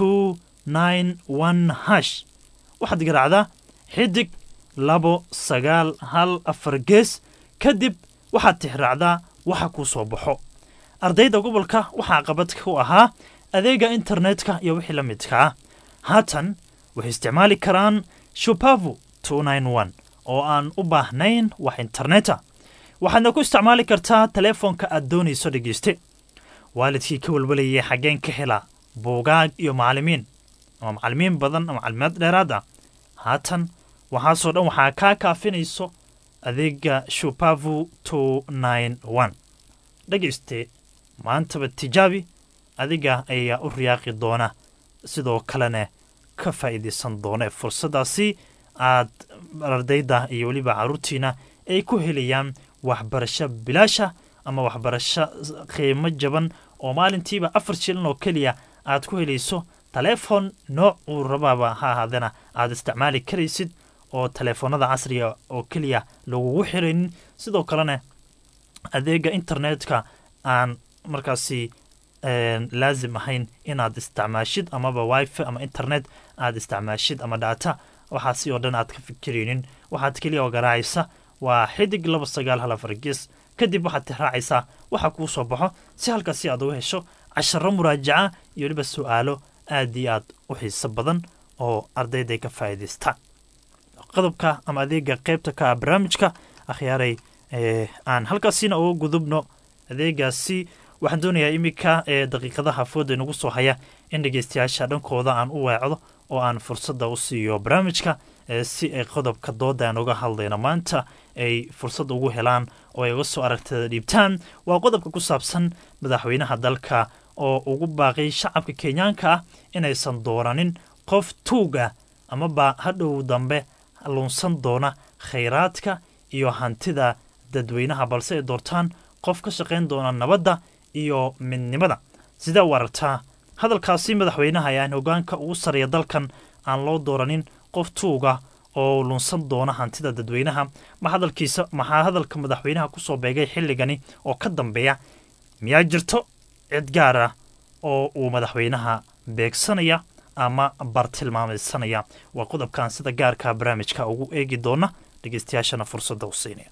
hash waxaad garaacdaa xidig labo sagaal hal afar gees kadib waxaad tixraacdaa waxa kuu soo baxo ardayda gobolka waxaa qabad ku ahaa adeega internetka iyo wixii la midka ah haatan waxay isticmaali karaan shupavu oo aan u baahnayn wax interneta waxaadna ku isticmaali kartaa taleefonka aad doonayso dhegeyste waalidkii ka walwalayay xaggeen ka hela buugaag iyo macalimiin ama macalimiin badan ama macalimaad dheeraad ah haatan waxaasoo dhan waxaa kaa kaafinayso adeega shupavu dhegeyste maantaba tijaabi adiga ayaa u riyaaqi doona sidoo kalena ka faa'iidaysan doona fursaddaasi aad ardayda iyo weliba carruurtiina ay ku helayaan waxbarasho bilaasha ama waxbarasho qiimo jaban oo maalintiiba afar shilin oo keliya aad ku helayso taleefon nooc uu rabaaba ha ahaadana aad isticmaali karaysid oo taleefoonada casriga oo keliya lagugu xiraynin sidoo kalena adeega internetka aan markaasi laazim ahayn inaad isticmaashid amaba wifi ama internet aad isticmaashid ama data waxaasi oo dhan aad ka fikiraynin waxaad keliya oo garaacaysa waa xidig laba sagaal hal afar ges kadib waxaad tixraacaysaa waxa kuu soo baxo si halkaasi aad uga hesho casharo muraajaca iyo weliba su-aalo aad iyo aad u xiiso badan oo ardayday ka faa'iidaystaan qodobka ama adeega qaybta ka ah barnaamijka akhyaaray aan halkaasina uga gudubno adeegaasi waxaan doonayaa iminka ee daqiiqadaha fooda inagu soo haya in dhegeystayaasha dhankooda aan u weecdo oo aan fursadda u siiyo barnaamijka si ay qodobka dooda aan uga hadlayno maanta ay fursad ugu helaan oo ay uga soo aragtada dhiibtaan waa qodobka ku saabsan madaxweynaha dalka oo ugu baaqay shacabka kenyaanka ah inaysan dooranin qof tuuga amaba hadhow dambe lunsan doona khayraadka iyo hantida dadweynaha balse ay doortaan qof ka shaqayn doona nabadda iyo midnimada sidee u aragtaa hadalkaasi madaxweynaha ayaan hogaanka ugu sarreeya dalkan aan loo dooranin qof tuuga oo lunsan doona hantida dadweynaha ma hadalkiisa maxaa hadalka madaxweynaha kusoo beegay xilligani oo ka dambeeya miyaa jirto cid gaar ah oo uu madaxweynaha beegsanaya ama bartilmaamaysanaya waa qodobkan sida gaarka barnaamijka ugu eegi doona dhegeystayaashana fursadda u siinaya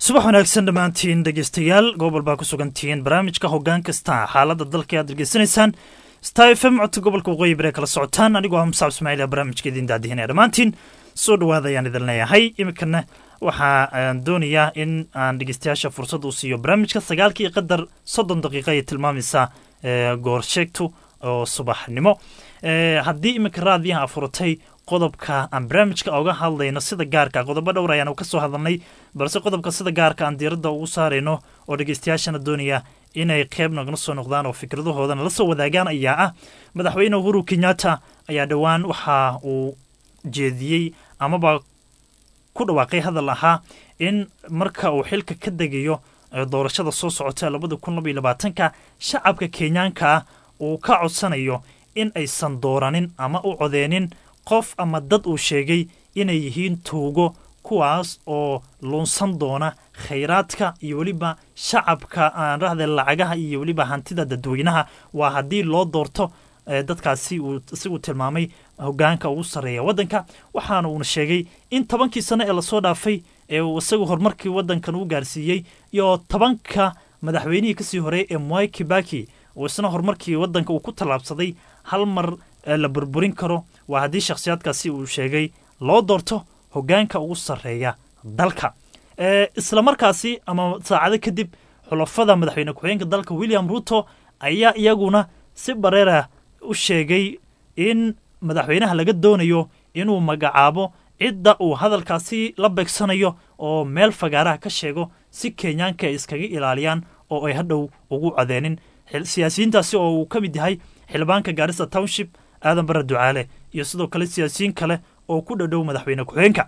subax wanaagsan dhammaantiin dhegeystayaal gobol baa ku sugantihiin barnaamijka hoggaan kasta xaaladda dalka aad degeysanaysaan star f m codka gobolka waqooyi bari kala socotaan anigoo ah musaab ismaaciil barnaamijka idin daadihinaya dhammaantiin soo dhawaada ayaan idin leeyahay iminkana waxaa doonayaa in aan dhegeystayaasha fursad uu siiyo barnaamijka sagaalkii qadar soddon daqiiqa ay tilmaamaysaa goor sheegtu oo subaxnimo haddii iminka raadiyaha afuratay qodobka aan barnaamijka oga hadlayno sida gaarka qodobo dhowr ayaan ka soo hadalnay balse qodobka sida gaarka aan diiradda ugu saarayno oo dhegeystayaashana doonaya inay qeyb nagala soo noqdaan oo fikradahoodana la soo wadaagaan ayaa ah madaxweyne uhuru kenyatta ayaa dhowaan waxa uu jeediyey amaba ku dhawaaqay hadal ahaa in marka uu xilka ka degayo doorashada soo socota labada kun laba iyo labaatanka shacabka kenyaanka ah uu ka codsanayo in aysan dooranin ama u codeenin qof ama dad uu sheegay inay yihiin tuugo kuwaas oo luunsan doona khayraadka iyo weliba shacabka aan rahde lacagaha iyo weliba hantida dadweynaha waa haddii loo doorto dadkaasi uu isagu tilmaamay hogaanka ugu sarreeya waddanka waxaana uuna sheegay in tobankii sano ee lasoo dhaafay ee uu isagu horumarkii waddankan u gaarsiiyey iyo tobanka madaxweynihii kasii horeey ee mwai kibaki uu isna horumarkii waddanka uu ku tallaabsaday hal mar la burburin karo waa haddii shakhsiyaadkaasi uu sheegay loo doorto hogaanka ugu sarreeya dalka isla markaasi ama saacado kadib xulafada madaxweyne ku-xigeenka dalka william ruto ayaa iyaguna si bareera u sheegay in madaxweynaha laga doonayo inuu magacaabo cidda uu hadalkaasi la beegsanayo oo meel fagaaraha ka sheego si kenyaanka ay iskaga ilaaliyaan oo ay hadhow ugu codeenin siyaasiyiintaasi oo uu ka mid yahay xildhibaanka gaarisa township aadan bare ducaale iyo sidoo kale siyaasiyiin kale oo ku dhadhow madaxweyne ku-xigeenka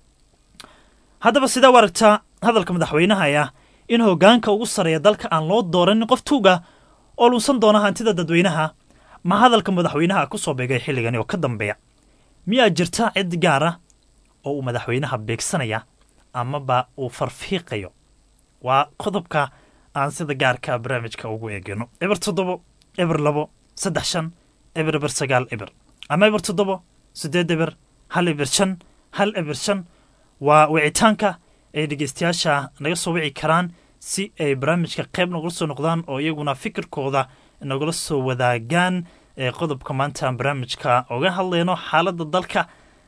haddaba sidee u aragtaa hadalka madaxweynaha ee ah in hogaanka ugu sarreeya dalka aan loo dooranin qof tuuga oo lunsan doona hantida dadweynaha ma hadalka madaxweynaha ku soo beegay xilligani oo ka dambeeya miyaa jirta cid gaar ah oo uu madaxweynaha beegsanaya amaba uu farfiiqayo waa qodobka aan sida gaarka barnaamijka ugu eegano eber toddobo eber labo saddex shan eber eber sagaal eber ama eber toddobo siddeed eber hal eber shan hal eber shan waa wicitaanka ay dhegeystayaasha naga soo wici karaan si ay barnaamijka qayb nagula soo noqdaan oo iyaguna fikirkooda nagula soo wadaagaan qodobka maanta aan barnaamijka oga hadlayno xaaladda dalka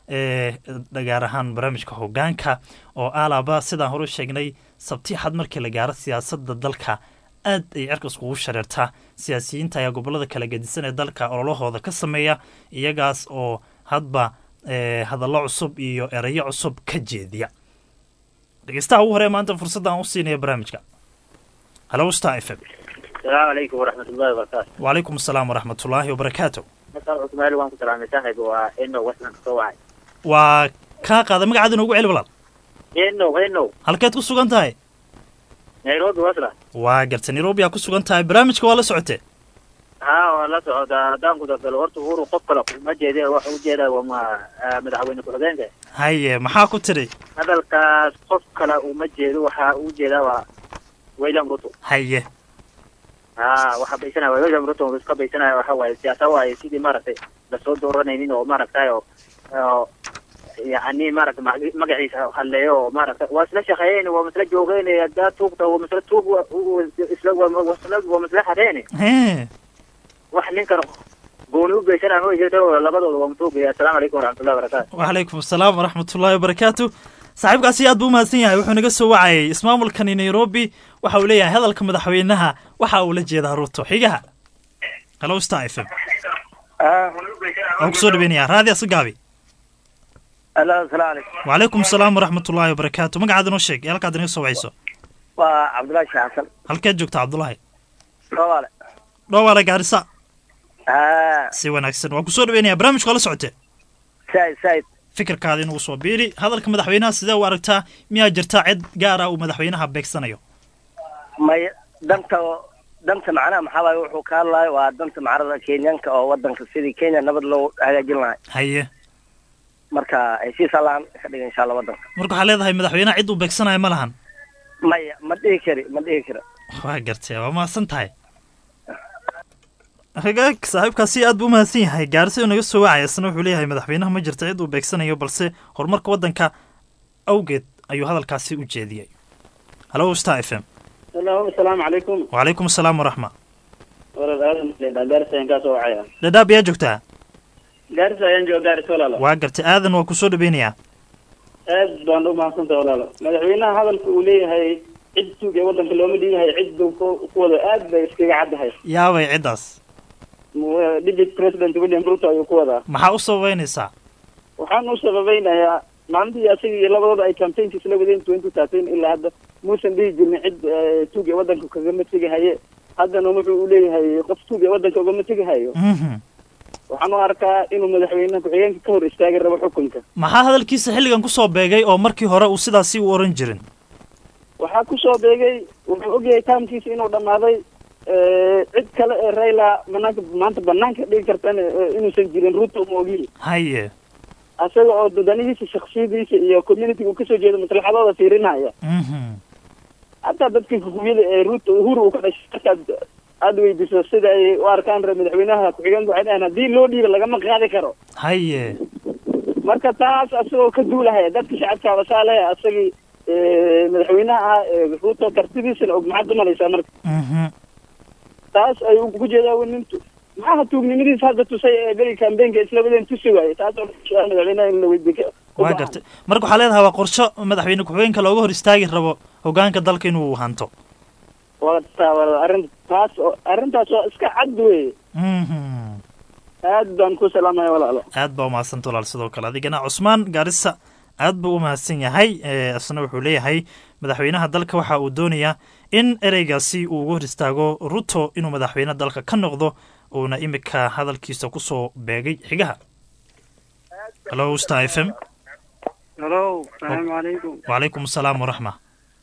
gaar ahaan barnaamijka hogaanka oo alaaba sidaan hore sheegnay sabti xad markii la gaaro siyaasadda dalka aad ay cerka iskugu shareertaa siyaasiyiinta ayaa gobolada kala gedisan ee dalka ololahooda ka sameeya iyagaas oo hadba hadallo cusub iyo erayo cusub ka jeediya dhegeystaha ugu hore maanta fursadda aan u siinaya barnaamijka halo star f m السلام عليكم ورحمة الله وبركاته. وعليكم السلام ورحمة الله وبركاته مساء عثمان وانكم سلام صاحب وإنه وصلنا كوعي. waa kaa qaada magacaada noogu celi walaal إنه إنه halkeed ku sugan tahay نيروبي وصلة. waa garta nairobi aa ku sugan tahay barnaamijka waa la socotee ها والله سعود دام كنت في الورد هورو قبل ما جيدا وحو جيدا وما مدحوين كحدين haye maxaa ku tidhi هذا الكاس قف كلا وما جيدا وحا وجيدا ويلام روتو haye ها waxa baysanaya wayam ruto oo iska baysanaya waxa waaye siyaasa waaye sidii maaragtay lasoo dooranaynin oo maaragtay oo oo yacni maaragtay mag- magaciisa halleeyo oo maaragtay waa isla shaqeeyeen waa masla joogeen haddaa tuugta waa masla tuug wa- u- isla waa masla waa masla xareene he wax ninkan gooni u geysanaya ma jirto labadooda waa matuugaya assalaamu calaykum waraxmatullahi wabarakaatu wacalaykum asalaam waraxmat ullaahi wabarakaatu saaxiibkaasi aad buu umahadsan yahay wuxuu naga soo wacayay ismaamulkani nairobi waxa uu leeyahay hadalka madaxweynaha waxa uu la jeedaa ruto xigaha halo star f m waan kusoo dhaweynaya raadi asagaabi alo asalaamu calaykum wacalaykum asalaam waraxmat ullaahi wabarakaatu magacaada noo sheeg ee halkaad inaga soo wacayso waa cabdullaahi sheekh xasan halkeed joogta cabdulahi soomaale dhowaale gaarisa haa si wanaagsan waan kusoo dhaweynaya barnaamijka waa la socotee said said fikirkaada inuu soo biiri hadalka madaxweynaha sidee u aragtaa miyaa jirtaa cid gaar ah uu madaxweynaha beegsanayo may danta danta macnaha maxaa waaye wuxuu ka hadlayo waa danta macnada kenyanka oo wadanka sidii kenya nabad loo hagaajin lahay haye marka heshiis allaan ka dhiga insha allah wadanka marka waxaa leedahay madaxweynaha cid uu beegsanayo ma lahan maya ma dhihi kari ma dhihi kari waa gartee waa mahadsan tahay hagaag saaxiibkaasi aad buu umahadsan yahay gaarisa naga soo wacaya isna wuxuu leeyahay madaxweynaha ma jirta cid uu beegsanayo balse horumarka waddanka awgeed ayuu hadalkaasi u jeediyey halo star f m Hello, asalaamu calaykum. wacalaykum asalaam waraxma Walaal aadan leedahay Gaarisa ayaan kaasoo wacaya. dhadhaab yaa joogtaa Gaarisa ayaan jooga Gaarisa walaalo. waa gartay aadan waa kusoo dhaweynayaa Aad baan u mahadsantahay walaalo. Madaxweynaha hadalka uu leeyahay cid tuug ee waddanka looma dhiibahay cid buu ku ku wada aad bay iskaga caddahay. yaabay ciddaas Mu- Deputy President William Ruto ayuu ku wadaa. maxaa u sababeynaysaa Waxaan u sababeynayaa maalintii asaga iyo labadooda ay campaignka isla wadeen 2013 ilaa hadda muusan dhihi jirin cid eh, tuug ee waddanka kagama tegahaye. Haddana wuxuu u leeyahay qof tuug ee waddanka ugama tegahayo. Mhm. waxaan u arkaa inuu madaxweynaha ku-xigeenka ka hor istaagi rabo xukunka maxaa hadalkiisa xilligan kusoo beegay oo markii hore uu sidaasi u oran jirin waxaa kusoo beegay wuxuu ogyahay taamkiisa inuu dhammaaday eh, cid kale ee rayla banaanka maanta banaanka dhigi kartana eh, inuusan jirin ruto ma ogiyi haye asaga oo dadanihiisa shaksiyadiisa iyo community uu kasoo jeedo maslaxadooda fiirinaya Mhm. hataa dadka hukumiyada ee ruto uhuru uu ka dhashay markaad aada weydiiso sida ay u arkaan re madaxweynaha ku-xigeenka waxay dhahaan haddii loo dhiiba lagama qaadi karo haye marka taas asagoo ka duulahaya dadka shacabka abasaa leh asagii eh, madaxweynaha ah eh, ruto kartidiisana og maxaad umalaysaa marka Mhm. taas ayuu ku jeedaa wenintu maxaa tuugnimadiisa hadda tusay ee beri kambeynka isla wadeen tusi waaye taas oo su-aal madaxweynaha in la weydiiyo waa gartay marka waxaa leedahay waa qorsho madaxweyne ku-xigeenka looga hor istaagi rabo hogaanka dalka inuu hanto waa taa waa arrin taas oo arrintaas waa iska cad weeye Mhm. aad baan ku salaamaya walaalo aad baa umahadsanta walaal sidoo kale adigana cusmaan gaarisa aad buu u mahadsan yahay ee, isna wuxuu leeyahay madaxweynaha dalka waxa uu doonayaa in ereygaasi uu uga hor istaago ruto inuu madaxweyne dalka ka noqdo uuna imika hadalkiisa kusoo beegay xigaha halo star f m halo salaamu calaykum wacalaykum asalaam waraxma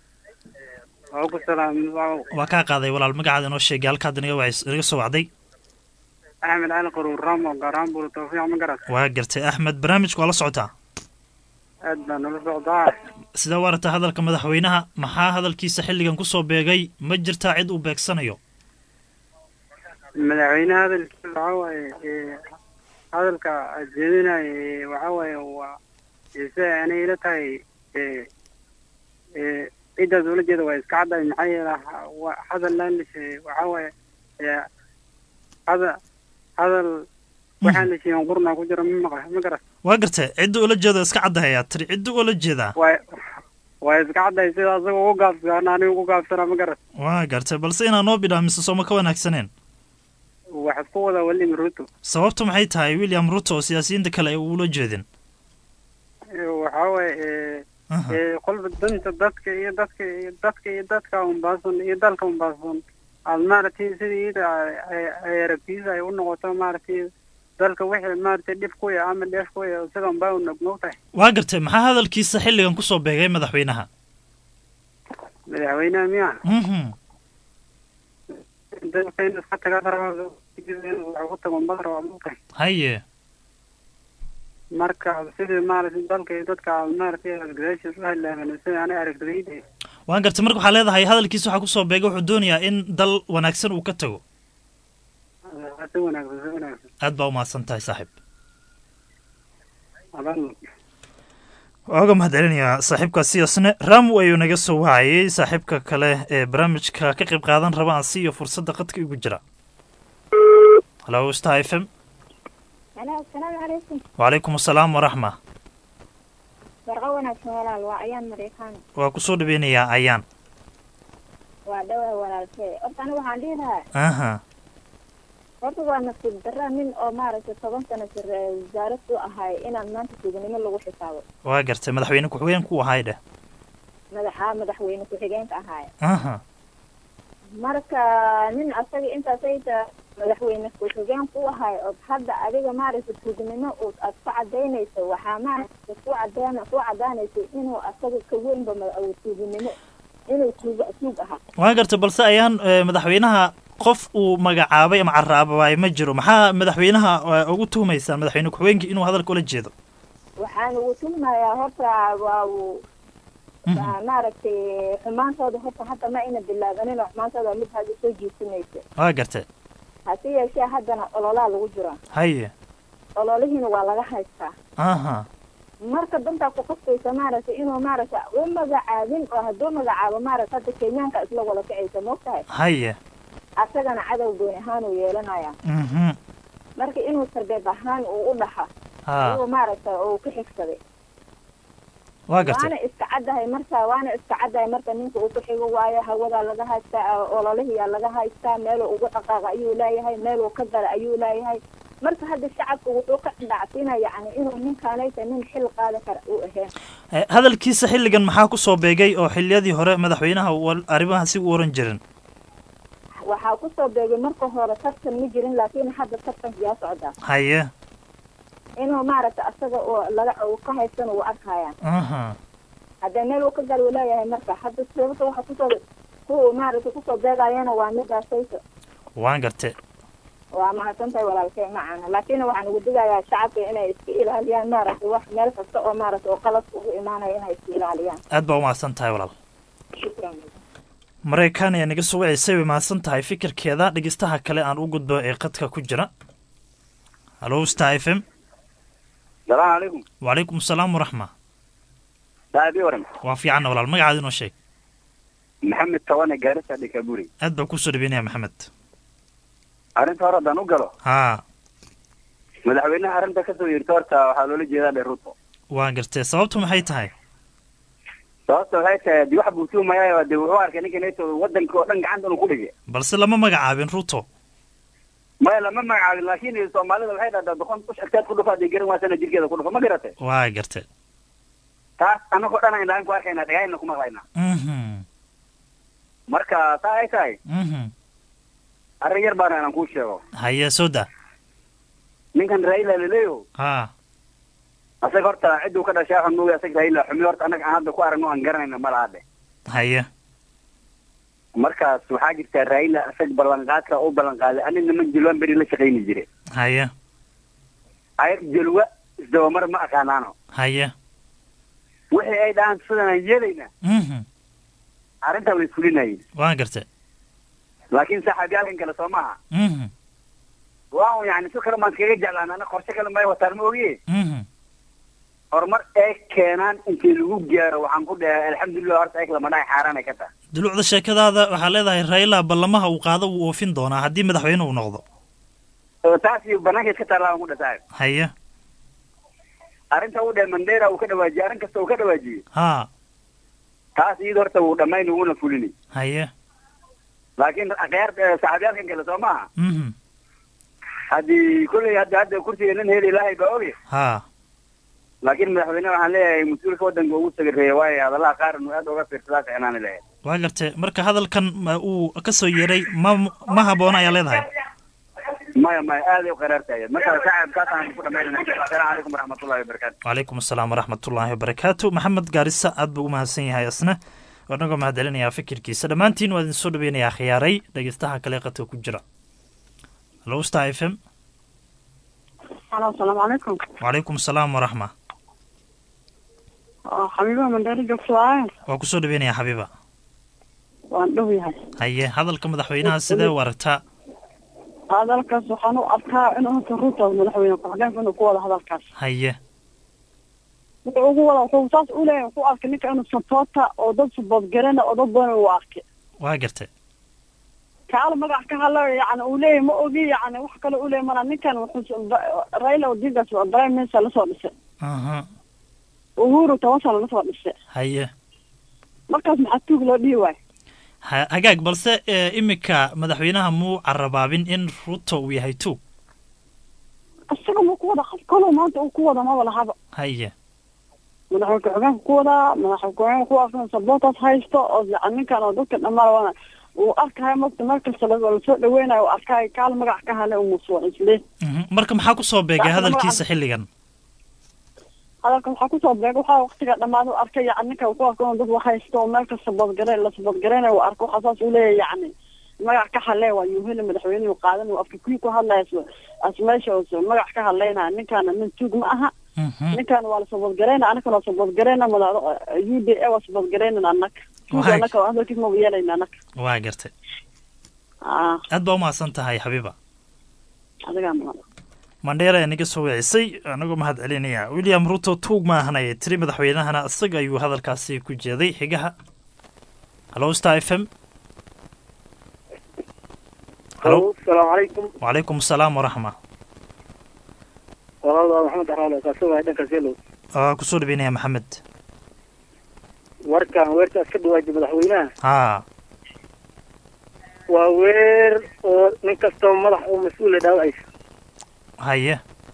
waa ku salaam waa kaa qaaday walaal magacaada inoo sheegay halkaad inaga wacis- inaga soo wacday axmed cali qaruur ramo gaaraan buur tawfiiq ma garat waa gartay axmed barnaamijku waa la socotaa aad baa nala socdaa sidee u aragtaa hadalka madaxweynaha maxaa hadalkiisa xilligan kusoo beegay ma jirtaa cid uu beegsanayo madaxweynaha hadalkiisa waxaa waaye ee, hadalka aad jeedinaya ee, waxaa waaye waa ise anay ila tahay ee, ee, cidaas ula jeeda waa iska caddahay maxaa yeela ha- wa- hadal laalishe waxaa waaye ee, hada hadal waxaan la sheegan qurna ku jira ma maqa ma garat waa gartay cidda ula jeedo iska caddahayaa tiri cidda ula jeedaa waa waa iska caddahay sida asaga ugu gaabsan aniga ugu gaabsana ma garat waa gartay balse inaa noo bidhaamiso sooma ka wanaagsaneen wax isku wada William Ruto sababtu maxay tahay william ruto oo siyaasiyiinta kale ay ula jeedin Ee, waxaa waaye ee, Aha. ee, qolba danta dadka iyo dadka iyo dadka iyo dadka unbaasan iyo dalka unbaasan aad maaragtay sidii iyada ay- ay- ay aragtiisa ay u noqoto maaragtay dalka wixii maaragtay dhib ku ya ama dheef ku ya sida unbaa u nognoogtahay waa gartay maxaa hadalkiisa xilligan kusoo beegay madaxweynaha madaxweynaha miya Mhm. dalka in iska tagaa raba wax ku tago unbaa raba maogtahay haye marka sidii maaragtay dalka iyo dadka aad maaragtay gadaashiis u halaagan sida anay aragtidayda waa gartay marka waxaa leedahay hadalkiisa waxaa kusoo beegay wuxuu doonayaa in dal wanaagsan uu ka tago si wanaagsan si wanaagsan aad baa u mahadsan tahay saaxiib adan waa uga mahad celinayaa saaxiibkaasi asne ramu ayuu naga soo wacayay saaxiibka kale ee barnaamijka ka qayb qaadan raba aan siiyo fursadda qadka igu jira halo star f m Hello, asalaamu calaykum. wacalaykum asalaam waraxma Warqa wanaagsan walaal waa ayaan Mareykaan. waa kusoo dhaweynayaa ayaan Waa dhawaa walaalkee. Horta aniga waxaan dhihi lahaa aha horta waa nasiib darra nin oo maaragtay toban sano sir wasaarad u ahay inaan maanta suuganimo lagu xisaabo. waa gartay madaxweyne ku-xigeen ku ahay dheh Madaxa madaxweyne ku-xigeenka ahay. aha Marka nin asaga intaas ay tahay madaxweyne ku-xigeen ku ahay oo hadda adiga maaragtay suuganimo uu aad ku cadaynayso waxaa maaragtay ku cadayna ku cadaanayso inuu asaga ka weynba ma- uu suuganimo inuu suug suug ahaa. waa gartay balse ayaan eh, madaxweynaha qof uu magacaabay ama caraabaay ma jiro maxaa madaxweynaha eh, ugu tuhumaysaan madaxweyne ku-xigeenka inuu hadalka ula jeedo waxaan ugu tuhumayaa horta waa uu waa maaragtay xumaantooda horta hadda ma ayna bilaabanin oo xumaantooda mid hadda soo jiisanaysa waa gartay hase yeeshee haddana ololaa lagu jira haye ololihiina waa laga haystaa aha marka dantaa ku qasbaysa maaragtay inuu maaragtay u magacaabin oo hadduu magacaabo maaragta hadda kenyaanka isla wada kacaysa moogtahay haye asagana cadow gooni ahaan uu yeelanaya mhm marka inuu sarbeeb ahaan uu u dhaxa ha uu maaragtay uu ku xigsaday waa gartay waana iska caddahay marka waana iska caddahay marka ninka uu ku xigo waayo hawadaa laga haystaa ololihiyaa laga haystaa meeluu ugu dhaqaaqa ayuu leeyahay meeluu ka gala ayuu leeyahay marka hadda shacabka wuxuu ka dhacsinaya yani inuu ninkaanaysa nin xil qaadi kara uu ahayn Eh, hadalkiisa xilligan maxaa ku soo beegay oo xilliyadii hore madaxweynaha uu arrimaha si u oran jirin waxaa kusoo beegay marka hore tartan ma jirin laakiin hadda tartanka yaa socdaa haye inuu maaragta asaga oo laga uu ka haysan uu arkaya aha haddee meel uu ka gal uu leeyahay marka hadda sababta waxa kusoo kuwa maaragta kusoo beegayana waa midaasaysa waan gartay waa mahadsantahay walaalkay macana laakiin waxaan ugu digayaa shacabka inay iska ilaaliyaan maaragtay wax meel kasta oo maaragta oo qalad ugu imaanaya inay iska ilaaliyaan aad baa u mahadsan tahay walaal shukran maraykan ayaa naga soo waceysay way mahadsan tahay fikirkeeda dhegeystaha kale aan u gudbo ee qadka ku jira hallo star f m salaamu calaykum wacalaykum asalaam waraxma saaxiibii waran waa fiicanna walaal magacaada inoo sheeg maxamed tawane gaarisa dhikaburi aad baan kusoo dhaweynaya maxamed arrinta hore haddaan u galo haa madaxweynaha arrinta kasoo yeerta horta waxaa loola jeedaa dhe ruto waan gartay sababtu maxay tahay sababta waxay tahay de wax buu tuumayaa de wuxuu arkay ninkan eto wadanka oo dhan gacanta inuu ku dhigay balse lama magacaabin ruto maya lama magacaabin laakiin soomaalida waxay dhahdaa doqon kush agtaad ku dhufa hadii garan waasana jirkeeda ku dhufa ma garatay waa gartay taas anagoo dhan ayna ku arkayna dhagahayna ku maqlaynaa mhm marka saa ay tahay mhm arrin yar baana inaan kuu sheego haye soo da ninkan raila laleeyo haa asaga horta cidduu ka dhashay waxaan moogaa asaga raila xumi horta annaga aan hadda ku aragno aan garanayna ma laha dhe haye markaas waxaa jirta raila asag ballanqaadka u ballanqaaday ani niman jalwan beri la shaqayni jire haye ayag jalwa isdabamar ma aqaanaano haye wixii ay dhahaan sidanaan yeelayna mhm arrintaa way fulinayeen waan gartay laakiin saaxiibyaalkan kale soo maaha mhm waa yani si kale maan iskaga jeclaan ana qorshe kale may wataan ma ogiye mhm horumar ay keenaan intii lagu gaaro waxaan ku dhahay alxamdulilah horta ayag lama dhahay xaaraanay ka tahay dulucda sheekadaada waxaa leedahay raila ballamaha uu qaado wuu oofin doonaa haddii madaxweyne uu noqdo oo taas iyo banaanka iska taallaa aan ku dhasaay haye arrinta u dhahay mandera uu ka dhawaajiyey arrin kasta uu ka dhawaajiyey haa taas iyada horta wuu dhammayn uguna fulini haye laakiin akhyaar saaxiibyaalkan kale soo maaha mhm haddii kolley hadda hadda kursiga nin heli ilaahay baa oge haa laakiin madaxweyne waxaan leeyahay mas-uulka waddanka ugu sagareeya waayo hadalaha qaar inuu aad uga fiirsadaa ficnaani lahayd waa gartay marka hadalkan ma uu ka soo yeeray ma ma habboona ayaa leedahay maya maya aaday u qaraartahay marka saaxiib kaasaan ku dhamaynana asalaamu calaykum waraxmatullahi wabarakaatu wacalaykum asalaam waraxmatullaahi wabarakaatu maxamed gaarisa aad buu u mahadsan yahay isna waanagoo mahadcelinayaa fikirkiisa dhammaantiin waa idin soo dhaweynayaa khiyaaray dhegeystaha kale qadka ku jira hallo star f m Halo, asalaamu calaykum. wacalaykum asalaam waraxma Waa Xabiiba Mandari joogto waaye. waa kusoo dhaweynayaa xabiiba Waan dhow yahay. haye hadalka madaxweynaha sidee u aragtaa Hadalkaas waxaan u arkaa inuu horta Ruto madaxweyne ku-xigeenka inuu ku wada hadalkaas. haye Wuxuu ugu wada wuxuu saas u leeyahay wuxuu arkay ninka inuu supporta oo dad support garana oo dad badan uu arkay. waa gartay Kaala magac ka hadlayo yacni uu leeyahay ma ogi yacni wax kale uu leeyahay mana ninkan wuxuu Raila Odinga waa prime minister la soo dhisay. aha Uhuru toban sano la soo dhisay. haye Markaas maxaa tuug loo dhihi waay? ha hagaag balse ee, iminka madaxweynaha muu carabaabin in ruto uu yahay tuug Isaga ma ku wada qof kaloo maanta uu ku wada ma wala haba. haye madaxweyne ku-xigeenka ku wadaa madaxweyne ku-xigeenka ku arkan saboortaas haysto oo yacni ninkan oo dadka dhammaan wana uu arkayo marka meel kasta la- lasoo dhaweynayo uu arkayo kaal magac ka hale umusuwan isle Mhm. marka maxaa ku soo beegay Saxda hadalkiisa magaca- xilligan hadalka waxaa kusoo beegay waxaa waqtiga dhammaada u arkay yacni ninka uu ku arko inuu dad wax haysto oo meel kasta boodgare la saboodgareynayo uu arko waxaa saas uu leeyahay yacni magac ka hale waa yuu heli madaxweynuhu qaadan uu afka kuwii ku hadlaya as- as meesha uu magac ka hadlaynaya ninkaana nin tuug ma aha ninkan waa la saboodgareyna anakana waa saboodgareyna madax u d a waa saboodgareynan anaka tuug Waay. anaka hadalkiis maba yeelayna anaka waa gartay ah aad baa umahadsan tahay xabiiba adigaa mudan mandheera ee naga soo wicisay anagoo mahad celinaya william ruto tuug ma ahan ayay tiri madaxweynahana isaga ayuu hadalkaasi ku jeeday xigaha hallo star f m hallo asalaamu calaykum wacalaykum asalaam waraxma walaal waa maxamed axraale kaasoo wahay dhanka seelow waa kusoo dhaweynaya maxamed warkan weertaas ka dhawaajay madaxweynaha haa waa weer oo nin kastoo madax oo mas-uula dhaawacaysa haye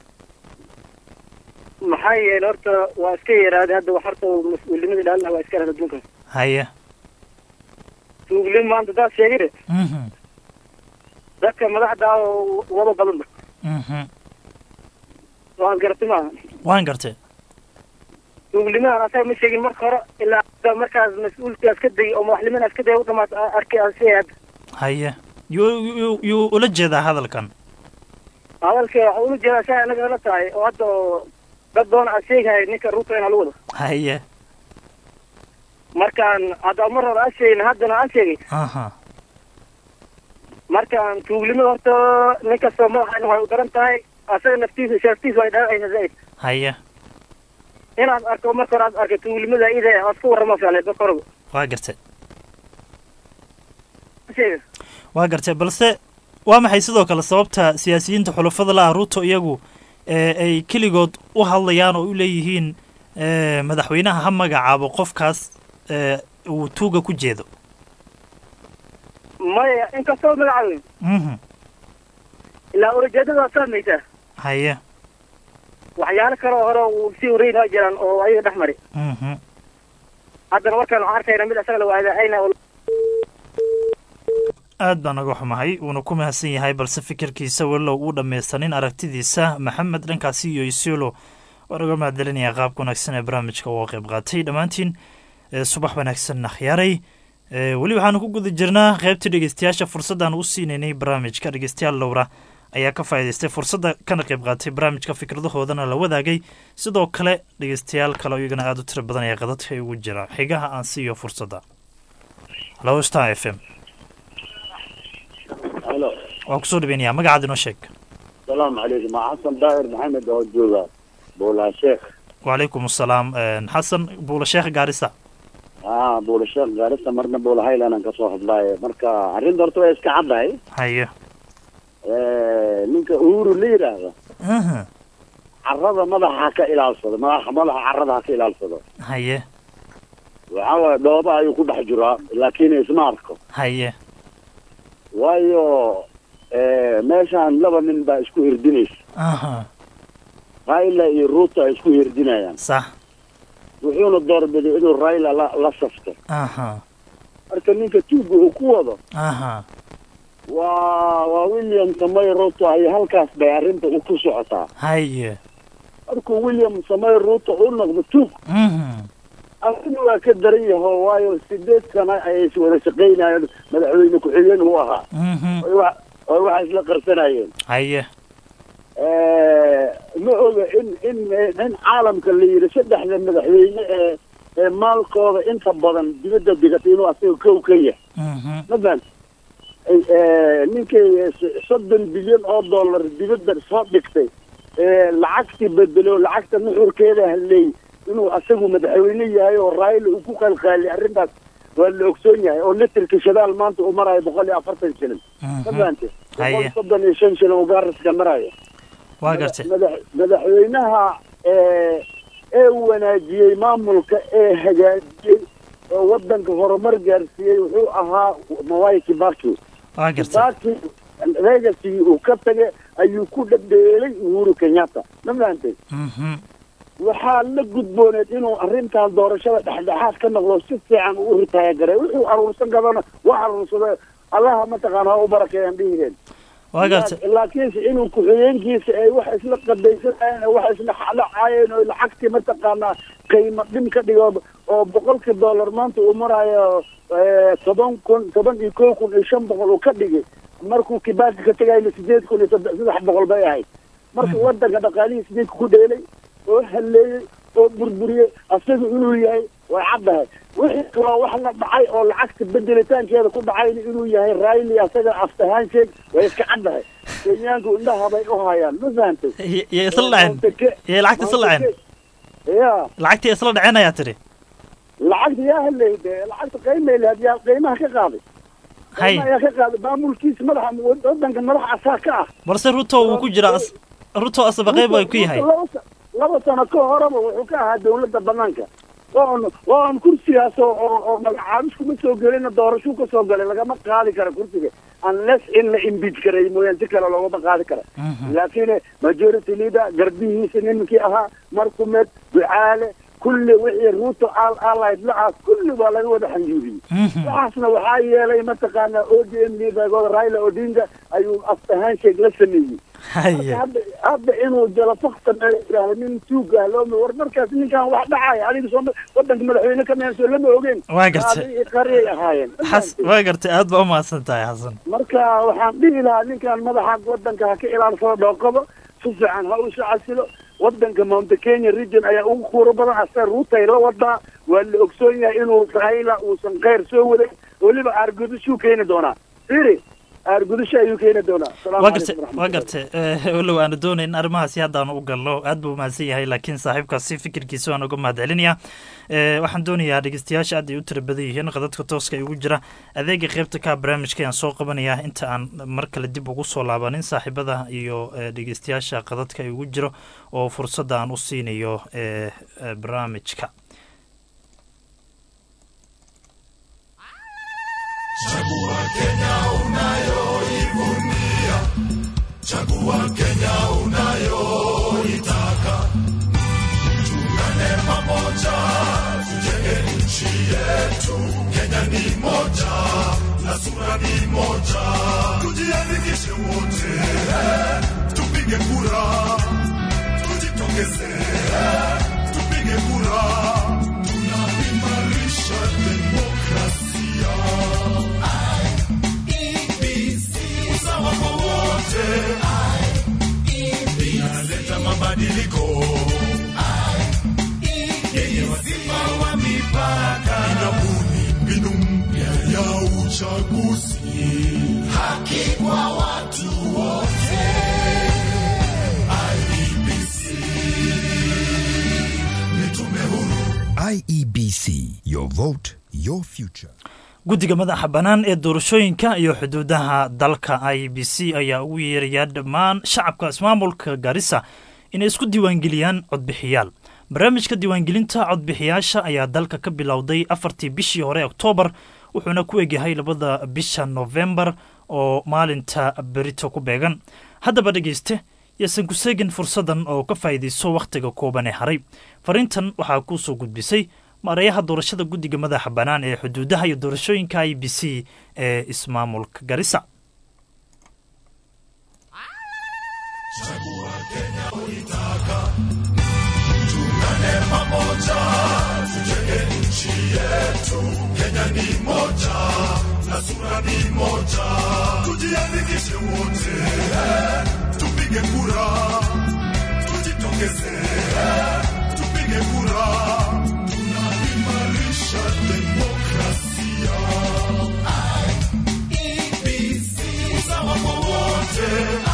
maxaa yeelay horta waa iska yaraaday hadda wax horta uu mas-uulnimada ilaalina waa iska yaraaday adduunkan haye tuuglin maanta daad sheegine mhm dadka madaxda ah oo wada badanba mhm waan garatay maaha waan gartay tuuglimahan asaga ma sheegin marka hore ilaa hadda markaas mas-uulkaas ka dayay oo madaxnimadaas ka dayay u dhamaata arkay asi hadda haye yuu yuu yuu ula jeedaa hadalkan hadalka waxa ula jeedaa saa anaga la tahay oo hadda oo dad badan aa sheegahaya ninka ruuta inaa lagu wado haye markaan hadda mar hore aan sheegin haddana aan sheegay aha markaan tuuglimada horta nin kastoo madaxa waxay u daran tahay asaga naftiisa sharaftiisa way dhaawacaysa zaid haye inaad arko marka hore aad arkay tuuglimada ida aad ka warrama fiicneed marka horeba waa gartay sheega waa gartay balse waa maxay sidoo kale sababta siyaasiyiinta xulafada la ah ruto iyagu ee ay keligood u hadlayaan oo u leeyihiin ee, madaxweynaha ha magacaabo qofkaas ee, uu tuuga ku jeedo maya inkastoo magacaabin mhm ilaa ulajeedada waad fahmaysaa haye waxyaalo kale oo hore uu sii wareyn waa jiraan oo ayaga dhex mari mhm haddana markaan waxaan arkayna mid asaga la waadaacayna oo aad baan naga xumahay wuuna ku mahadsan yahay balse fikirkiisa walow uu dhammaystanin aragtidiisa maxamed dhankaasi iyo isiolo waan uga mahadcelinayaa qaabka wanaagsan ee barnaamijka uga qayb qaatay dhammaantiin ee subax wanaagsan akhyaaray ee weli waxaanu ku guda jirnaa qaybtii dhegeystayaasha fursaddan u siinaynay barnaamijka dhegeystayaal lowra ayaa ka faa'iidaystay fursadda kana qayb qaatay barnaamijka fikradahoodana la wadaagay sidoo kale dhegeystayaal kale oo iyagana aada u tiro badan ayaa qadadka ugu jira xigaha aan siiyo fursadda halo star f m halo waa kusoo dhaweynayaa magacaad inoo sheeg salaamu calaykum waa xasan daahir maxamed oo jooga buulaa sheekh wacalaykum asalaam xasan buula sheekh gaarisa aa buula sheekh gaarisa marna buula highland ka soo hadlaaye marka arrinta horta way iska caddahay haye ninka uhuru la yidhaahdo aha carrada madaxa ha ka ilaalsado madaxa madaxa carrada ha ka ilaalsado haye waxaa waaye dhooba ayuu ku dhex jiraa laakiin isma arko haye waayo meeshaan laba nin baa isku hirdinaysa aha raila iyo ruuto ay isku hirdinayaan sax wuxuuna doorbiday inuu raila la la safto aha marka ninka tuuga uu ku wado aha waa waa william samay ruto ay halkaas bay arrinta u ku socotaa haye markuu william samay ruto u noqdo tuug mhm arrin waa ka daran yaho waayo sideed sana ayay is wada shaqaynayeen madaxweyne ku-xigeen uu ahaa mhm oy wa oy waxa isla qarsanayeen haye ma oga in in in caalamka la yidhi saddexda madaxweyne ee ee maalkooda inta badan dibadda digatay inuu asaga kow ka yahay mhm masalan ninkii soddon bilyan oo dollar dibadda soo dhigtay ee lacagtii bedelo lacagta nuxurkeeda haleey inuu asagu madaxweyne yahay oo raayla uu ku qalqaaliy arrintaas waa la ogsoon yahay oo litirka shadaal maanta uu marayo boqol iyo afartan shilin ma fahante boqol Haye. soddon iyo shan shilin uu gaaraska marayo waa gartay madax madaxweynaha ee ee wanaajiyey maamulka ee hagaajiyey oo wadanka horumar gaarsiiyey wuxuu ahaa mawai kibaki waa gartay kibaki legacy uu ka tagay ayuu ku dhadheelay uhuru kenyatta ma fahantay mhm waxaa la gudbooneed inuu arrintan doorashada dhexdhexaad ka noqdo si fiican uu ritaayagaray wuxuu aruursan kadana wax aruursada allaha mataqaana ha u barakeeyaan dhihireen waa gartay laakiinse inuu ku-xigeenkiisa ay wax isla qadaysanayeen oo wax isla xalacaayeen oo lacagtii mataqaanaa qiimo dhim ka dhigo oo boqolkii dollar maanta uu maraayo eh, toban kun toban iyo kow kun iyo shan boqol uu ka dhigay markuu kibaki ka tegayna sideed kun iyo saddex saddex boqol bay ahayd marka wadanka dhaqaalihiisa ninka ku dheelay oo halleeyey oo burburiyey asaga inuu yahay way caddahay wixii kaloo wax la dhacay oo lacagta bedelitaankeeda ku dhacayna inuu yahay raili asaga aftahaan sheeg way iska caddahay kenyaanku indhaha bay u hayaan ma fahantay yay isla dhaceen yay lacagta isla dhaceen ya lacagtii isla dhaceen ayaa tidhi lacagta yaa helay de lacagta qiimay lahayd yaa qiimaha ka qaaday hay qiimaha yaa ka qaaday maamulkiisa madaxa wadanka madaxa asaa ka ah balse ruto wuu ku jiraa as- ruto asaba qayb ay ku yahay laba sa- laba sano ka horeba wuxuu ka ahaa dawladda banaanka waan waan kursigaas oo oo oo magacaabis kuma soo gelina doorashuu ka soo galay lagama qaadi kara kursiga unless in la impeach karay mooyaan si kale loogama qaadi kara laakiin majority leader garbihiisa nimankii ahaa markumed ducaale kulli wixii ruuto al allied lacaas kulli waa laga wada xanjuuriyey waxaasna waxaa yeelay mataqaana o d m leadergooda raila odinga ayuu after handshake la sameeyey haya hadda hadda inuu jalafakta yidhaahdo nin tuuga ah looma war markaas ninkan wax dhacaya adiga soo wadanka madaxweyne ka meenso lama ogeen Waa gartay. Qaadi iyo qariyay ahaayeen xas waa gartay aad baa u mahadsan tahay xasan marka waxaan dhihi lahaa ninkan madaxa wadanka ha ka ilaalsado dhooqabo si fiican ha u shacasilo wadanka mount kenya region ayaa ugu kuuro badan ase ruutay la wadaa waa la ogsoon yahay inuu raila uusan kheyr soo waday weliba aargudashuu keeni doonaa firi aargudasho ayuu keeni doonaa Asalaamu waa calaykum gartay waa gartay Eh, walow aanu doonayn arrimahaasi haddaanu u galno aad buu umahadsan yahay laakiin saaxiibkaasi fikirkiisa waan uga mahad celinayaa Eh, waxaan doonayaa dhegeystayaasha aad ay u tira badan yihiin qadadka tooska igu jira adeega qeybta ka barnaamijka ayaan soo qabanayaa inta aan mar kale dib ugu soo laabanin saaxiibada iyo eh, dhegeystayaasha qadadka igu jiro oo fursadda aan u siinayo eh, eh, barnaamijka Chagua Kenya unayoivunia, chagua Kenya unayoitaka. Tuungane pamoja, tujenge nchi yetu. Kenya ni moja na sura ni moja, tujiandikishe wote, tupige kura, tujitokeze, tupige kura, tunaimarisha demokrasia. usawa kwa wote inaleta mabadiliko yenye wazima wa mipaka inabuni mbinu mpya ya uchaguzi haki kwa watu wote IEBC ni tume huru IEBC, your vote, your future. guddiga madaxa bannaan ee doorashooyinka iyo xuduudaha dalka i b c ayaa ugu yeerayaa dhammaan shacabka ismaamulka garissa inay isku diiwaangeliyaan codbixiyaal barnaamijka diiwaangelinta codbixiyaasha ayaa dalka ka bilowday afartii bishii hore oktoobar wuxuuna ku egyahay labada bisha nofembar oo maalinta berito ku beegan haddaba dhegeyste yaasan ku seegin fursadan oo ka faa'iidayso wakhtiga kooban ee haray fariintan waxaa kuu soo gudbisay maareeyaha doorashada guddiga madaxa bannaan ee xuduudaha iyo doorashooyinka i b c ee ismaamulka garissa Chagua Kenya uitaka, tuungane pamoja, tujenge nchi yetu. Kenya ni moja na sura ni moja, tujiandikishe wote, tupige kura, tujitokeze, tupige kura, tunaimarisha demokrasia. IEBC, usawa kwa wote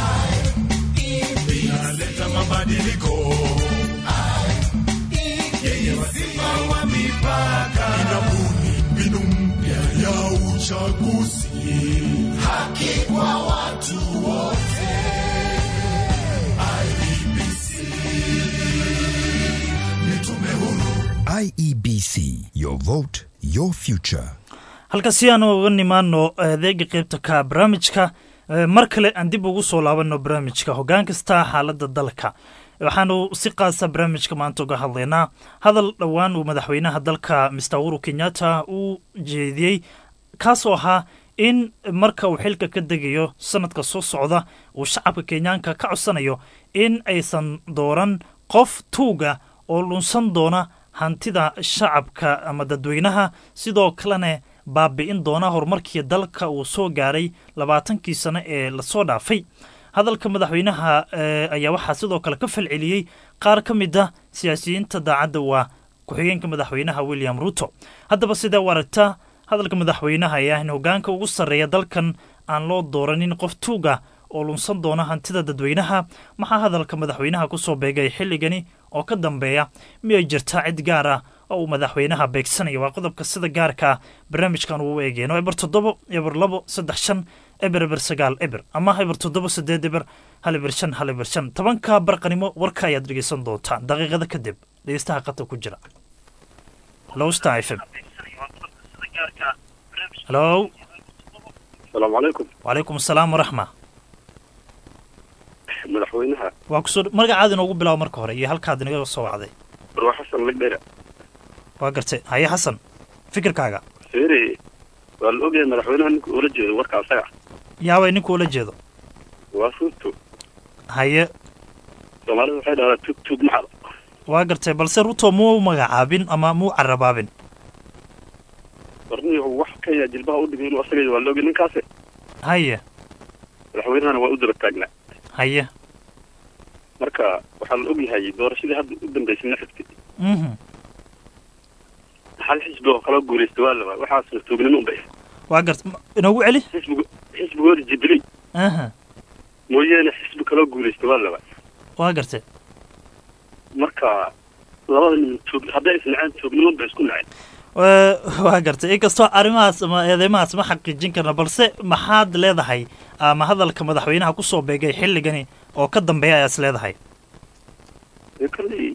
inaleta mabadiliko yenye wazima wa mipaka inabuni mbinu mpya ya uchaguzi haki kwa watu wote IEBC ni tume huru IEBC, your vote, your future. halkaasi aanu uga nimaano adeega qeybta ka barnaamijka Eh, mar kale aan dib ugu soo laabano barnaamijka hoggaan kasta xaaladda dalka waxaanu si qaasa barnaamijka maanta uga hadlaynaa hadal dhowaan uu madaxweynaha dalka mister uhuru kenyatta uu jeediyey kaasoo ahaa in marka uu xilka ka degayo sanadka soo socda uu shacabka kenyaanka ka codsanayo in aysan dooran qof tuuga oo lunsan doona hantida shacabka ama dadweynaha sidoo kalena baabi'in doona horumarkii dalka uu soo gaaray labaatankii sano ee lasoo dhaafay hadalka madaxweynaha eh, ayaa waxaa sidoo kale ka falceliyey qaar ka mid ah siyaasiyiinta daacadda waa ku-xigeenka madaxweynaha william ruto haddaba sidee u aragtaa hadalka madaxweynaha ee ah in hoggaanka ugu sarreeya dalkan aan loo dooranin qof tuuga oo lunsan doona hantida dadweynaha maxaa hadalka madaxweynaha kusoo beegay xilligani oo ka dambeeya miyay jirtaa cid gaar ah oo uu madaxweynaha beegsanaya waa qodobka sida gaarka ah barnaamijkan uu eegeyno eber toddobo eber labo saddex shan eber eber sagaal eber ama eber toddobo sideed eber hal eber shan hal eber shan tobanka barqanimo warka ayaad dhegeysan doontaan daqiiqada kadib dhegeystaha qata ku jira halo star f m halo asalaamu calaykum wacalaykum asalaam waraxma madaxweynaha waa kusoo magacaada inoogu bilaabo marka hore iyo halkaad inaga soo wacday barwa xasan ligdhera waa gartay haye xasan fikirkaaga feere waa la ogyahay madaxweynaha ninka ula jeedo warka asaga yaabay ninka ula jeedo waa ruto haye soomaalida waxay dhahdaa tug tug maxal waa gartay balse ruto muu magacaabin ama muu carabaabin warni wax kenya jilbaha u dhigay inuu asaga waa la ogyahay ninkaasi haye madaxweynahana waa u daba taagnaa haye marka waxaa la ogyahay doorashadii hadda u dambeysay na xigtay mhm hal xisbi oo kala guulaystay waa laba waxaasna tuugnimo unbay waa gartay inoogu celi xisbigo xisbigooda jubilee aha mooyaane xisbi kaloo guulaystay waa laba waa gartay marka labada nin tuug hadday isnaceen tuugnimo bay isku naceen waa gartay inkastoo arrimahaas ama eedeymahaas ma xaqiijin karna balse maxaad leedahay ama hadalka madaxweynaha kusoo beegay xilligani oo ka dambeeya ayaad is leedahay dee kolley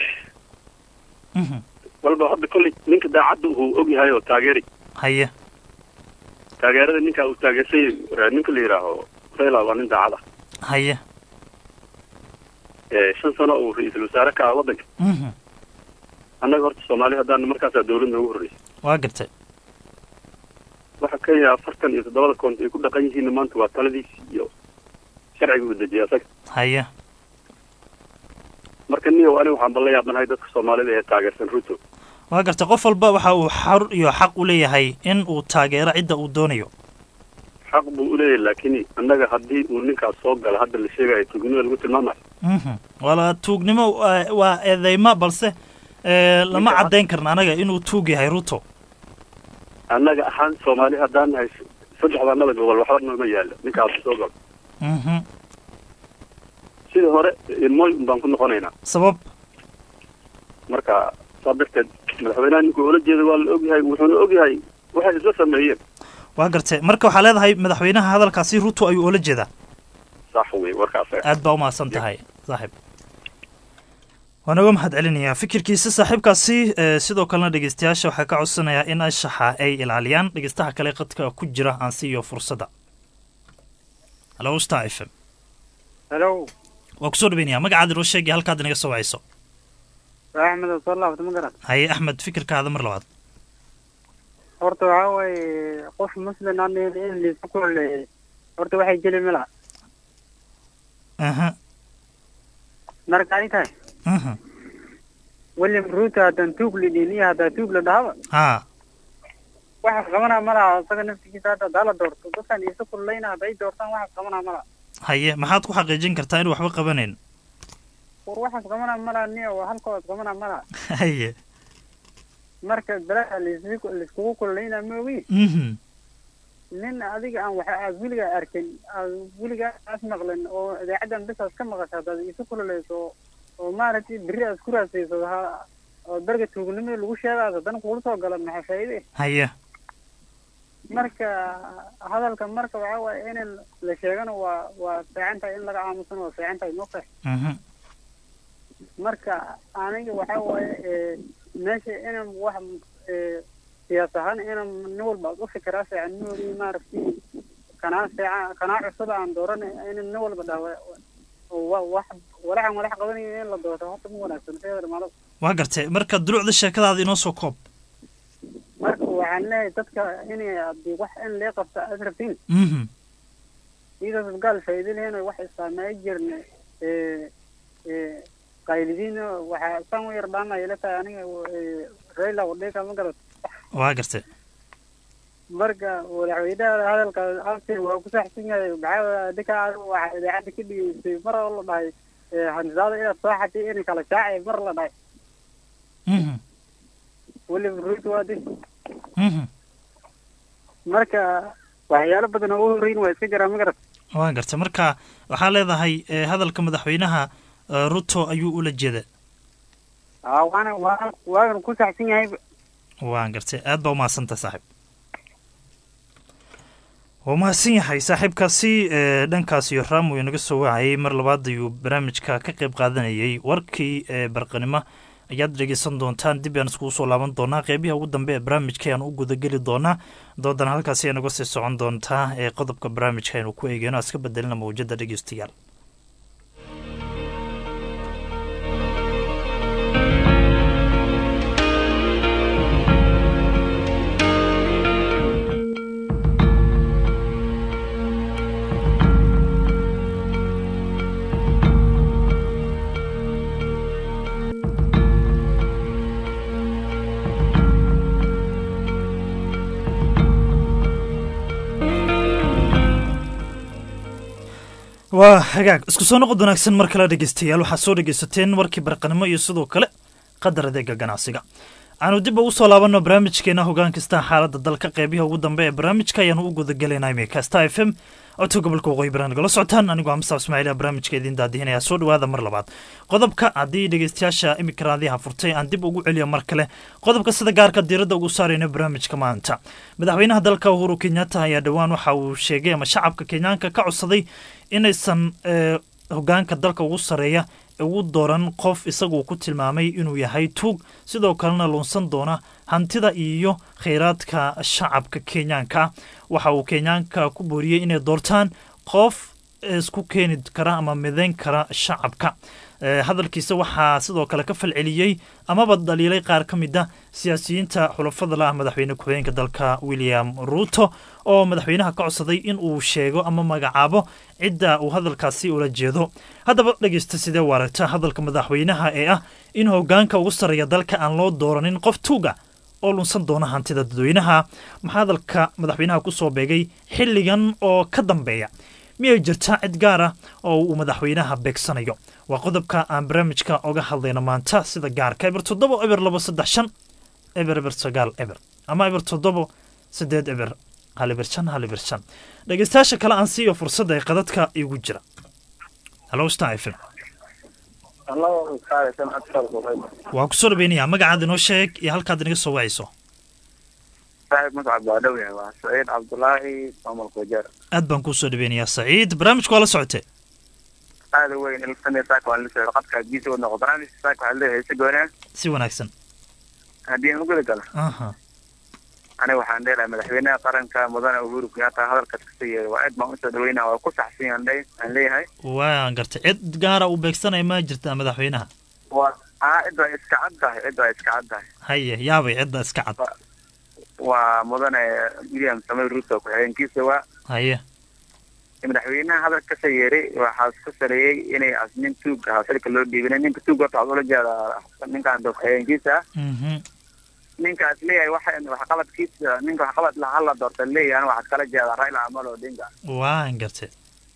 walba hadda kolley ninka daacadda uu og yahay oo taageeri haye taageerada ninka uu taageersan yahay ninka la yidhaaho raila waa nin daacad ah haye ee shan sano uu ra-iisul wasaare ka ah waddanka mhm annaga horta soomaali haddaan markaasaa dawlad noogu horreysay waa gartay waxa kenya afartan iyo toddobada koont ay ku dhaqan yihiin maanta waa taladiis iyo sharciga uu dejiyay asaga haye marka niyow aniga waxaan bala yaabanahay dadka soomaalida ee taageersan ruto waa gartay qof walba waxa uu xor iyo xaq u leeyahay in uu taageero cidda uu doonayo xaq buu u leeyahay laakiin annaga haddii uu ninkaas soo galo hadda la sheegayo tuugnimada lagu tilmaamayo mhm wala tuugnimo waa- waa eedeyma balse ee, lama caddayn karna anaga inuu tuug yahay ruto annaga ahaan soomaali haddaan nahay saddexda annada gobol waxba nooma yaalo ninkaas soo galo mhm sidii hore ilmooy un baan ku noqonaynaa sabab marka saa darteed madaxweynaha ninkuu ula jeeda waa la ogyahay wuxuuna ogyahay waxay isla sameeyeen waa gartay marka waxaa leedahay madaxweynaha hadalkaasi ruto ayuu ula jeedaa sax wey warkaas aad baa umahadsan tahay saaxiib waan uga mahad celinayaa fikirkiisa saaxiibkaasi ee, sidoo kalena dhegeystayaasha waxaa ka codsanayaa in anshaxa ay ilaaliyaan dhegeystaha kale qadka ku jira aan siiyo fursadda halo star f m hello waa kusoo dhaweynaya magacaada inoo sheegaya halkaad inaga soo wacayso waa axmed oo soo laabta ma garan haye axmed fikirkaada mar labaad horta waxaa waaye qof muslim aan in liisa ku holeeyay horta waxay jeli ma laha aha marka ani tahay aha william ruto haddaan tuug la dhihin iyo haddaa tuug la dhahaba haa waxaas qabanaa ma laha isaga naftigiisa hadda haddaa la doorto dadkan iisa kullayna hadday doortaan waxaas qabanaa ma laha haye maxaad ku xaqiijin kartaa inuu waxba qabanayn war waxaas qabanaa ma laha niyo halkoodas qabanaa ma laha haye marka balaha laisku laiskugu kullayna ma ogi mhm nin adiga aan waxa aad weligaa arkin aad weligaa aas maqlin oo idaacaddan bisaas ka maqasha haddaad isu kululayso oo maaragtay berri aad ku raasayso ha oo darga tuugnimada lagu sheegaas haddana kugula soo gala maxaa faa'iide haye marka hadalka marka waxaa waaye in la sheegana waa waa fiican tahay in laga aamusana waa fiican tahay moqe mhm marka aniga waxaa waaye ee, meesha inan wax ee, siyaas ahaan inan nin walba u fikiraa fiican moodi maaragtay kanaa fiican kanaa cusub aan dooran in nin walba dhawa wa wax walaxan walax qabanayo in la doorto horta ma wanaagsan seedar malo waa gartay marka duruucda sheekadaada inoo soo koob marka waxaan leeyahay dadka inay haddii wax in lee qabta aad rabtiin mhm iyadoo gaal faa'iido lehena wax isaameey jirna ee ee qaylidiin waxaa saan u yar dhaanaya ila tahay aniga ee, Raila Odinga ma garat waa gartay marka madaxweynaha hadalka halkii waa ku saxsan yahay maxaa adinka waxaa idaacadda ka dhigeysay mar oo la dhahay ee, hanjaada inaad soo xatay in kala shaacay mar la dhahay mhm weliba ruutu waa din mhm marka waxyaalo badan oo u horreyn waa iska jiraa ma garat waan gartay marka waxaa leedahay eh, hadalka madaxweynaha eh, ruto ayuu ula jeeda aa waana waana waagan ku saxsan yahay waan gartay aad baa umahadsantahay saaxiib waa umahadsan yahay saaxiibkaasi ee dhankaas iyo raam uu inaga soo wacayay mar labaad ayuu barnaamijka ka qayb qaadanayay warkii ee barqanimo ayaad dhegeysan doontaan dib ayaan iskugu soo laaban doonaa qeybiha ugu dambe ee barnaamijka ayaan u gudageli doonaa doodana halkaasi ay naga sii socon doontaa ee qodobka barnaamijka aynu ku eegeyno iska bedelina mawjada dhegeystayaal waa hagaag isku soo noqod wanaagsan mar kale dhegeystayaal waxaad soo dhegeysateen warkii barqanimo iyo sidoo kale qadar adeega ganacsiga aanu dib ugu soo laabanno barnaamijkeena hogaan kasta xaaladda dalka qeybiha ugu dambe ee barnaamijka ayaanu u gudagelaynaa imika star f m codka gobolka waqooyi bari nagala socotaan anigoo amsaab ismaaciil barnaamijka idiin daadihinaya soo dhawaada mar labaad qodobka haddii dhegeystayaasha imika raadiyaha furtay aan dib ugu celiyo mar kale qodobka sida gaarka diiradda ugu saarayna barnaamijka maanta madaxweynaha dalka uhuru kenyatta ayaa dhowaan waxa uu sheegay ama shacabka kenyaanka ka codsaday inaysan eh, hogaanka dalka ugu sareeya ugu dooran qof isagu ku tilmaamay inuu yahay tuug sidoo kalena luunsan doona hantida iyo kheyraadka shacabka kenyaanka waxa uu kenyaanka ku booriyey inay doortaan qof isku keeni kara ama midayn kara shacabka Eh, hadalkiisa waxaa sidoo kale ka falceliyey amaba dhaliilay qaar ka mid a siyaasiyiinta xulafada la ah madaxweyne ku-xigeenka dalka william ruto oo madaxweynaha ka codsaday in uu sheego ama magacaabo cidda uu hadalkaasi ula jeedo haddaba dhegeysta sidee u aragta hadalka madaxweynaha ee ah in hogaanka ugu sarreeya dalka aan loo dooranin qof tuuga oo lunsan doona hantida dadweynaha maxaa hadalka madaxweynaha ku soo beegay xilligan oo ka dambeeya miyay jirtaa cid gaar ah oo uu madaxweynaha beegsanayo waa qodobka aan barnaamijka oga hadlayno maanta sida gaarka eber toddobo eber labo saddex shan eber eber sagaal eber ama eber toddobo sideed eber hal eber shan hal eber shan dhegeystayaasha kale aan siiyo fursadda ee qadadka igu jira halo star f m waa kusoo dhaweynaya magacaada inoo sheeg iyo halkaad inaga soo wacayso saaxiib magacab waa dhow yahay waa saciid cabdulaahi maamulka wajeer aad baan kuu soo dhaweynayaa saciid barnaamijku waa la socotee aada u weyn ilsane saaka waan la socda qadka giisa u noqo barnaamijka saaka waxaa leeyahay si goonaa si wanaagsan haddii aan u guda galo aha aniga waxaan dheelahay madaxweynaha qaranka mudane uhuru kenyatta hadalkaas kasoo yeeray waa aad baan usoo dhaweynaa waa ku saxsan yahan dhe aan leeyahay waan gartay cid gaara uu beegsanaya ma jirtaa madaxweynaha waa aa cid waa iska cad tahay cid waa iska cad tahay haye yaabay cidda iska cad waa mudane william samuel ruto ku-xigeenkiisa waa haye madaxweynaha hadal kasoo yeeray waxaa ku saleeyey inay as nin tuug ahaa xilka loo dhiibinay ninka tuug horta waxaa ula jeedaa ninkaan ku-xigeenkiisa ah mhm ninkaas leeyahay waxa waxqabadkiisa ninka waxqabad laha la doorta leeyahay ana waxaad kala jeedaa raila amolo odinga waan gartay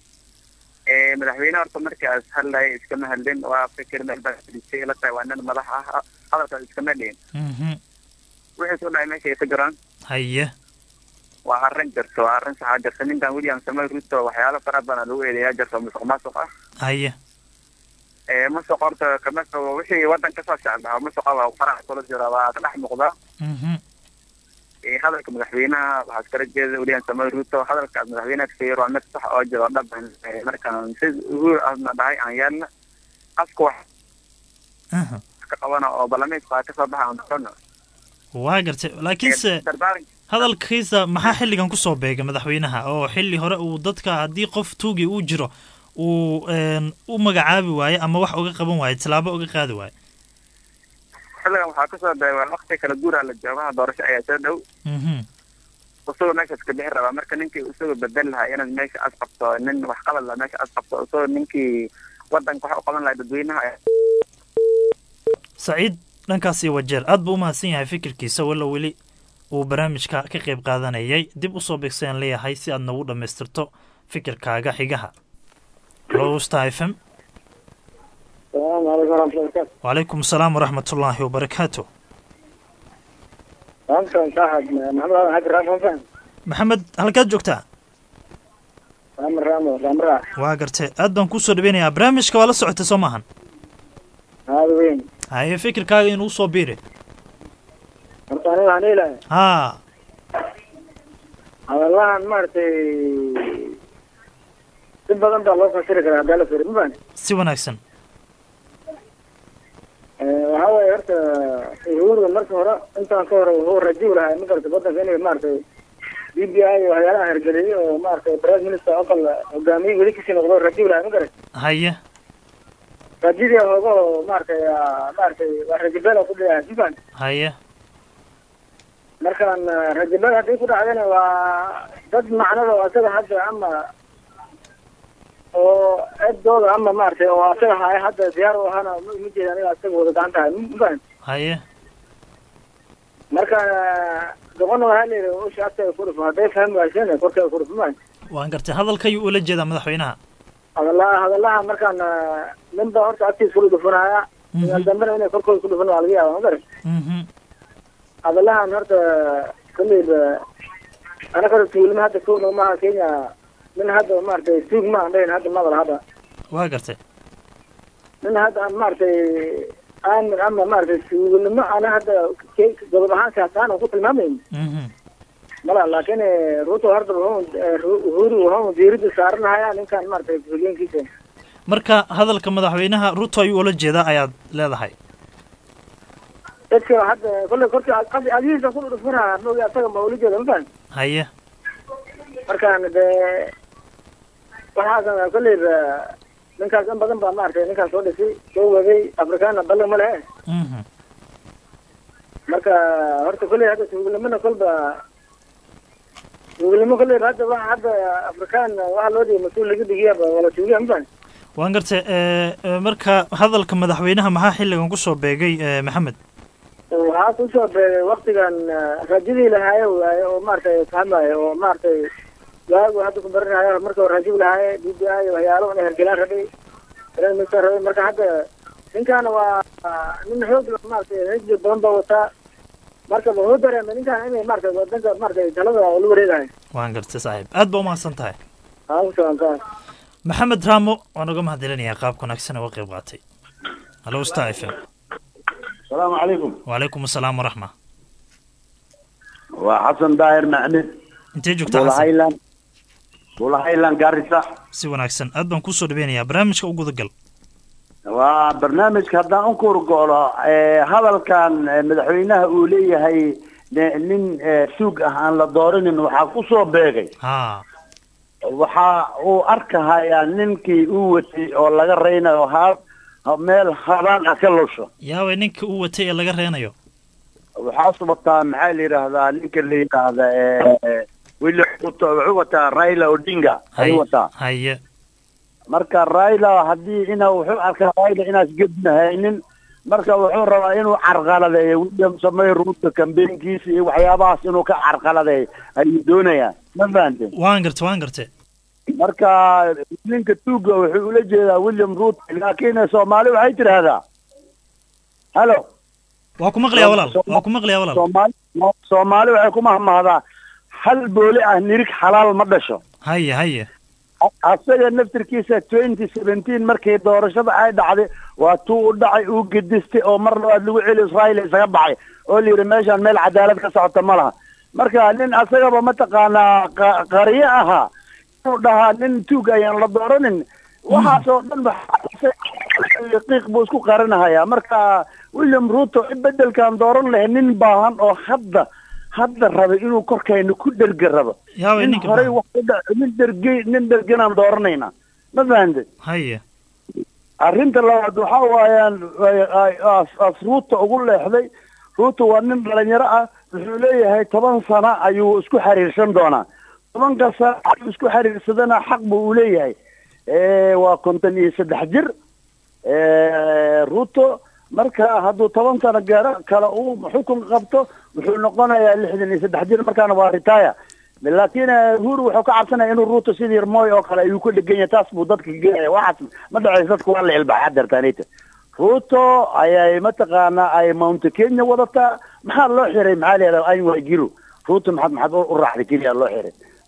ee madaxweyne horta markaas hadlaya iskama hadlin waa fikir meel baa fadhiisay ila tahay waa nin madax ah hadalkaas iskama dhihin mhm wixii soo dhacay meesha ay ka jiraan haye waa arrin jirto waa arrin saxaa jirta ninkan william samuel ruto waxyaalo fara badan lagu eedeeyaa jirto musuq maasuq ah haye ee musuq horta kama fogo wixii waddan kasoo socda musuqa waa faraha kula jira waa ka dhex muuqda mhm ee hadalka madaxweynaha waxaa iskala jeeda william samuel ruto hadalkaas madaxweynaha kasoo yeer waa mid sax oo jiro dhab ee markaan si uhur ahna dhahay aan yeelna afka wax aha ka qabana oo baarlamaanka waa kasoo baxa aan doorano waa gartay laakiinse dardaaran hadalkiisa maxaa xilligan kusoo beegay madaxweynaha oo xilli hore uu dadka haddii qof tuugi uu jiro uu een, u magacaabi waaye ama wax uga qaban waaye tallaabo uga qaadi waaye xilligan waxaa kasoo beegay waqti kala guuraa la joogaha doorasho ayaa soo dhow mhm isagoo meeshaas ka bixi rabaa marka ninkii isagoo bedel lahaa inaad meesha as qabto nin wax qabad lahaa meesha as qabto isagoo ninkii wadanka wax u qaban lahaa dadweynaha saciid dhankaas iyo wajeer aad buu u mahadsan yahay fikirkiisa walla weli uu barnaamijka ka qayb qaadanayay dib usoo beegsayaan leeyahay si aad nagu dhammaystirto fikirkaaga xigaha lowsta f m salaamu calaykum waraxmatullahi wabarakaatu wacalaykum asalaam waraxmatullaahi wabarakaatu maamsan saaxib maxamed aadan xaji raaf ma faham maxamed halkaad joogtaa raamo raamo raamraa waa gartay aad baan kusoo dhaweynayaa barnaamijka waa la socotay soo maahan aada weyn haye fikirkaaga inuu soo biiri horta aniga waxaan leelahay haa hadallahan maaragtay si badan baa loo fasiri karaa haddaa la firi ma fahan si wanaagsan waxaa waaye horta uhuru marka hore intaan ka hore wuxuu rajiw lahaa ma garata wadanka inay maaragtay b b i iyo waxyaalaha hergeliyay oo maaragtay prime minister aqal hogaamiye weli kasii noqdo rajiw lahaa ma garat haye rajidii hoogo maaragtay maaragtay waa rajibeel ku dhigahay ma fahan haye markaan rajibeel haddii ku dhacdana waa dad macnada oo asaga hadda ama oo eddooda ama maaragtay oo asaga haya hadda diyaar u ahaana ma ma jeedaan in asaga wada gacan tahay ma fahan haye marka doqona waxaa la yidhi usha agteeda ku dhufo hadday fahmi wayseen korkeeda ku dhufo maan waan gartay hadalkayuu ula jeedaa madaxweynaha hadalaha hadalaha markaan nin baa horta agtiisa kula dhufanaya inaal dambena inay korkooda ku dhufan waa laga yaaba ma garan mhm hadalahan horta kolleyba anaga horta tuulima hadda tuugna maaha kenya nin hadda maaragtay tuug ma aan dhahin hadda maqal hadda waa gartay nin hadda aan maaragtay aamin ama maaragtay tuugnimo ana hadda ke- godob ahaan siyaasaan ku tilmaamayn mhm mala laakiin ruto horta wuxuu uhuru wuxuu diirada saaranahaya ninkan maaragtay hogeenkiisa marka hadalka madaxweynaha ruto ayuu ula jeedaa ayaad leedahay dadka hadda kolley korka adihiisa ku dhufanaya moogi asaga ma ula jeeda ma fahan haye markaan dee waxaasan kolleyba ninkaas in badan baa maaragtay ninkaas soo dhisay soo waday afrikaana ballan ma lehe mhm marka horta kolley hadda tuugnimona kolba tuugnimo kolleyba hadda waxa hadda afrikaan waxa loo dhigay mas-uul laga dhigiyaba wala tuugiya ma fahan waan gartay ee, ee, marka hadalka madaxweynaha maxaa xilligan kusoo beegay ee, maxamed waxaa kusoo beegay waktigan rajadii lahaaye waaye oo maaragtay fahmaayo oo maaragtay waagu hadda ku baranayo marka hore rajib lahaaye b b i waxyaalo inay hergelaan rabay prime minister rabay marka hadda ninkaana waa nin xoog leh maaragtay xisbi badan baa wataa marka wuxuu dareemay ninkaan inay maaragtay wadanka maaragtay talada la wareegayo waan gartay saaxiib aad baa umahadsan tahay aa kusaantaa maxamed raamo waan uga mahadcelinayaa qaabka wanaagsan ee uga qayb qaatay hallo star f m السلام عليكم wacalaykum asalaam waraxma وحسن داير معني intee joogtaa بولا xasan هايلاند بولا هايلاند قارسة si wanaagsan aad baan kusoo dhaweynayaa barnaamijka u gudagal وبرنامج هذا أنكر قوله هذا كان مدحوينها أولية هي nin eh, suug ah aan la doorinin waxaa ku soo beegay haa waxa uu arkahayaa ninkii uu watay oo laga reynayo ha meel habaan ah ka lusho yaaway ninka uu watay ee laga reenayo waxaa subataa maxaa la yidhaahdaa ninka la yidhaahda eh, wili ruto wuxuu wataa raila odinga ayuu wataa haye marka raila haddii ina wuxuu arkaa raila inaas gednahaynin marka wuxuu rabaa inuu carqaladeeyo william samey ruto kambeynkiisa iyo waxyaabahaas inuu ka carqaladeeyo ayuu doonayaa ma fahante waan gartay waan gartay marka ninka tuuga wuxuu ula jeedaa william ruto laakiin soomaali waxay tidhaahdaa halo waa ku maqlayaa walaal waa ku maqlayaa walaal soomaali soomaali waxay ku mahmahdaa hal booli ah nirig xalaal ma dhasho haye haye asaga naftirkiisa twenty seventeen markii doorashada ay dhacday waa tuu u dhacay uu gedistay oo mar labaad lagu celi israa'iil isaga baxay oo la yidhi meeshaan meel cadaalad ka socota ma laha marka nin asagaba mataqaanaa qa- qariyo ahaa inuu dhahaa nin tuug ayaan la dooranin waxaasoo dhan waxa- qiiq buu isku qarinahayaa marka william ruto bedelkan dooran lahay nin baahan oo hadda hadda rabay inuu korkayna ku dherga rabo yaaway nin ninka horey baahan. wax u dhac nin dherge nin dherganaan dooranaynaa ma fahante haye arrinta labaad waxa waayaan ay- ay- as- as ruuta ugu leexday ruuta waa nin dhalinyaro ah wuxuu leeyahay toban sano ayuu isku xiriirsan doonaa tobanka sano ayuu isku xiriirsadana xaq buu u leeyahay Eh, waa konton iyo saddex jir Eh, ruto marka hadduu toban sano gaaro kale uu xukun qabto wuxuu noqonayaa lixdan iyo saddex jir markaana waa retire laakiin eh, uhuru wuxuu ka cabsanaya inuu ruto sidii moy oo kale ayuu ku dhegan yahay taas buu dadka geenaya waxaas ma dhacayso dadku waa la ilbaxaa dartaanita ruto ayay mataqaanaa ay mount kenya wadataa maxaa loo xiray maxaa la yidhahdaa anway giro ruto maxaad maxaad u u raacday keliya loo xiray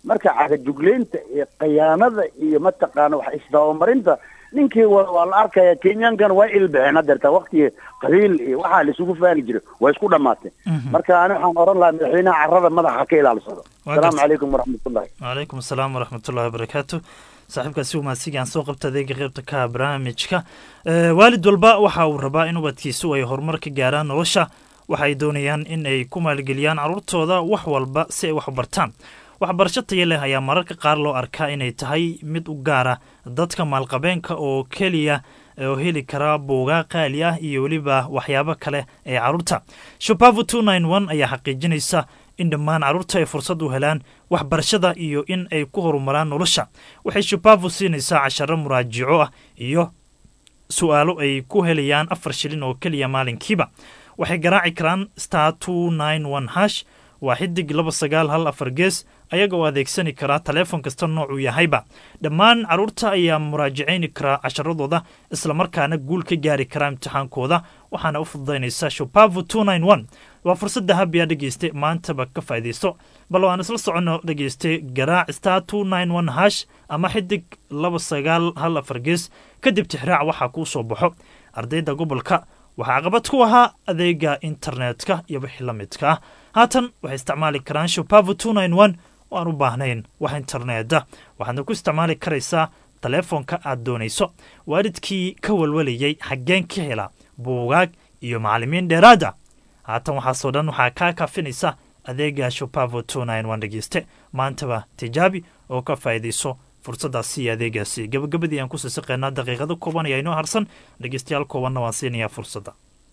marka cagajugleynta iyo khiyaanada iyo mataqaana wax isdabamarinta ninkii wa waa la arkaya kenyaankan waa ilbixeen hadeerta waktigii qabiil iyo waxaa la isugu faani jiray waa isku dhamaatay marka ani waxaan oran lahaa madaxweynaha carrada madaxa ka ilaalsado Waa asalaamu gartay. calaykum waraxmatullahi wcalaykum asalaam waraxmatullahi wabarakaatu saaxiibkaasi umaadsiga aan soo qabta adeega qeybta ka ah barnaamijka Eh, waalid walba waxa uu rabaa in ubadkiisu ay horumar ka gaaraan nolosha waxa ay doonayaan in ay ku maalgeliyaan carruurtooda wax walba si ay wax u bartaan waxbarasho tayo leh ayaa mararka qaar loo arkaa inay tahay mid u gaara dadka maalqabeenka oo keliya oo heli kara buugaa qaali ah iyo weliba waxyaabo kale ee carruurta shupavu ayaa xaqiijinaysa in dhammaan carruurta ay fursad u helaan waxbarashada iyo in ay ku horumaraan nolosha waxay shupavu siinaysaa casharo muraajico ah iyo su-aalo ay ku helayaan afar shilin oo keliya maalinkiiba waxay garaaci karaan star two nine one hash waa xidig laba sagaal hal afar gees ayaga oo adeegsani karaa taleefon kasta noocuu yahayba dhammaan carruurta ayaa muraajacayni karaa casharadooda islamarkaana guul ka gaari karaa imtixaankooda waxaana u fududaynaysa shupavu two nine one waa fursadda habiya dhegeyste maantaba ka faa'iidaysto bal waan isla soconno dhegeyste garaac star two nine one hash ama xidig laba sagaal hal afar gees kadib tixraac waxaa kuu soo baxo ardayda gobolka waxaa caqabad ku ahaa adeega internetka iyo wixii la midka ah haatan waxay isticmaali karaan shupavu two nine one oo aan u baahnayn wax interneta waxaadna ku isticmaali karaysaa taleefonka aad doonayso waalidkii ka walwalayay xaggeen ka hela buugaag iyo macallimiin dheeraada haatan waxaasoo dhan waxaa kaa kaafinaysa adeega shupavu two nine one dhegeyste maantaba tijaabi oo ka faa'iidayso fursaddaasi iyo adeegaasi gabagabadii aan ku sisiqeynaa daqiiqado kooban ayaa inoo harsan dhegeystayaal koobanna waan siinayaa fursadda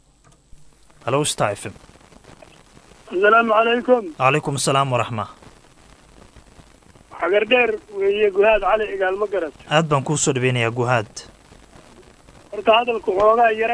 halo star f m asalaamu calaykum calaykum asalaam waraxma xagardheer weeye guhaad cali cigaal ma garat aad baan kuu soo dhaweynayaa guhaad horta hadalku xoogaa yara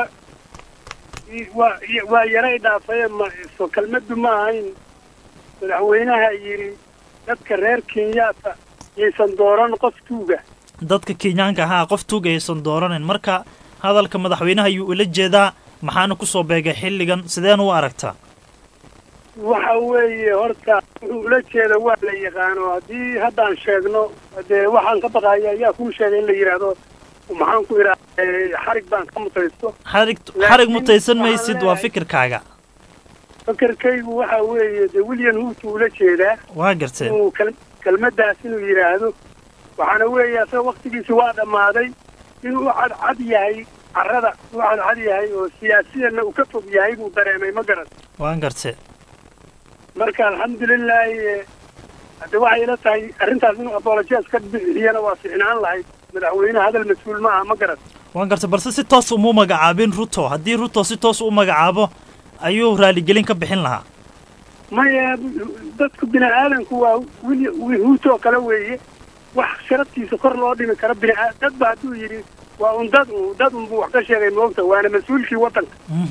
i- waa i- waa yara idhaafaye ma so kelmaddu ma ahayn madaxweynaha yidhi dadka reer kenyaata yaysan dooran qof tuuga dadka kenyaanka ahaa qof tuuga aysan dooranin marka hadalka madaxweynaha ayuu ula jeedaa maxaana ku soo beegay xilligan sideen u aragtaa waxa weeye horta wuxuu ula jeeda waa la yaqaano haddii haddaan sheegno dee waxaan ka baqaya ayaa kuu sheegay in la yidhaahdo maxaan ku idhaha xarig baan ka mutaysto xarig xarig mutaysan maysid waa fikirkaaga fakarkaygu waxa weeye dee william huutu ula jeedaa waa garteen inuu kel- kelmaddaas inuu yidhaahdo waxaana weeye asaga waktigiisi waa dhammaaday inuu u cadcad yahay carrada u cadcad yahay oo siyaasiyanna uu ka fog yahay buu dareemay ma garan waan gartee marka alxamdulilaahi eh, hadde waxay ila tahay arrintaas inuu apologies ka bixiyana waa ficnaan lahayd madaxweyne hadal mas-uul ma aha ma garan waan gartay balse si toos umuu magacaabin ruto haddii ruto si toos u magacaabo ayuu raaligelin ka bixin lahaa maya dadku bini aadanku waa wil huutoo kale weeye wax sharaftiisa kor loo dhimi karo bini aa- dad ba hadduu yidhi waa un dad un dad unbuu wax ka sheegay moogta waana mas-uulkii waddanka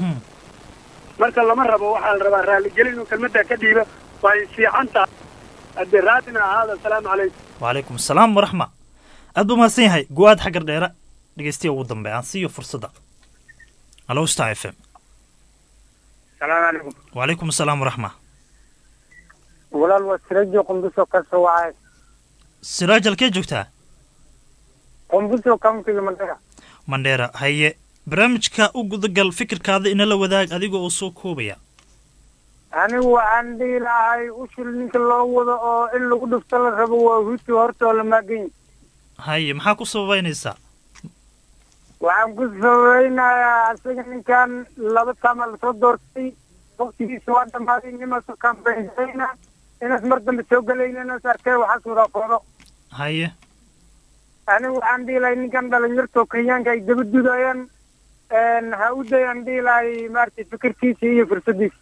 marka lama rabo waxaa la rabaa raaligelin inuu kelmaddaa ka dhiiba way fiican tahay haddee raadina ahaada asalaamu calaykum wacalaykum asalaam waraxma aad buu mahadsan yahay go-aad xaggar dheera dhegeystiya ugu dambe aan siiyo fursadda halo star f m salaamu calaykum wacalaykum asalaam waraxma walaal waa sirajo qumbuso ka soo wacay siraaj halkee joogtaa qumbuso countiga mandera mandheera haye barnaamijka u gudagal fikirkaada inala wadaag adiga oo soo koobaya anigu waxaan dhihi lahay ushul ninka loo wado oo in lagu dhufto la rabo waa huti hortoo la maagan haye maxaa ku sababaynaysaa waxaan ku sabaynayaa asaga ninkan laba taama lasoo doortay waktigiisa waa dhammaaday nimaasoo kambaynayna inaas mar dambe soo gelayna inaas arkay waxaas wada qoodo haye anigu waxaan dhihi lahay ninkan dhalinyartoo kenyaanka ay daba dudayaan ha u dayaan dhihi lahay maaragtay fikirkiisa iyo fursadiisa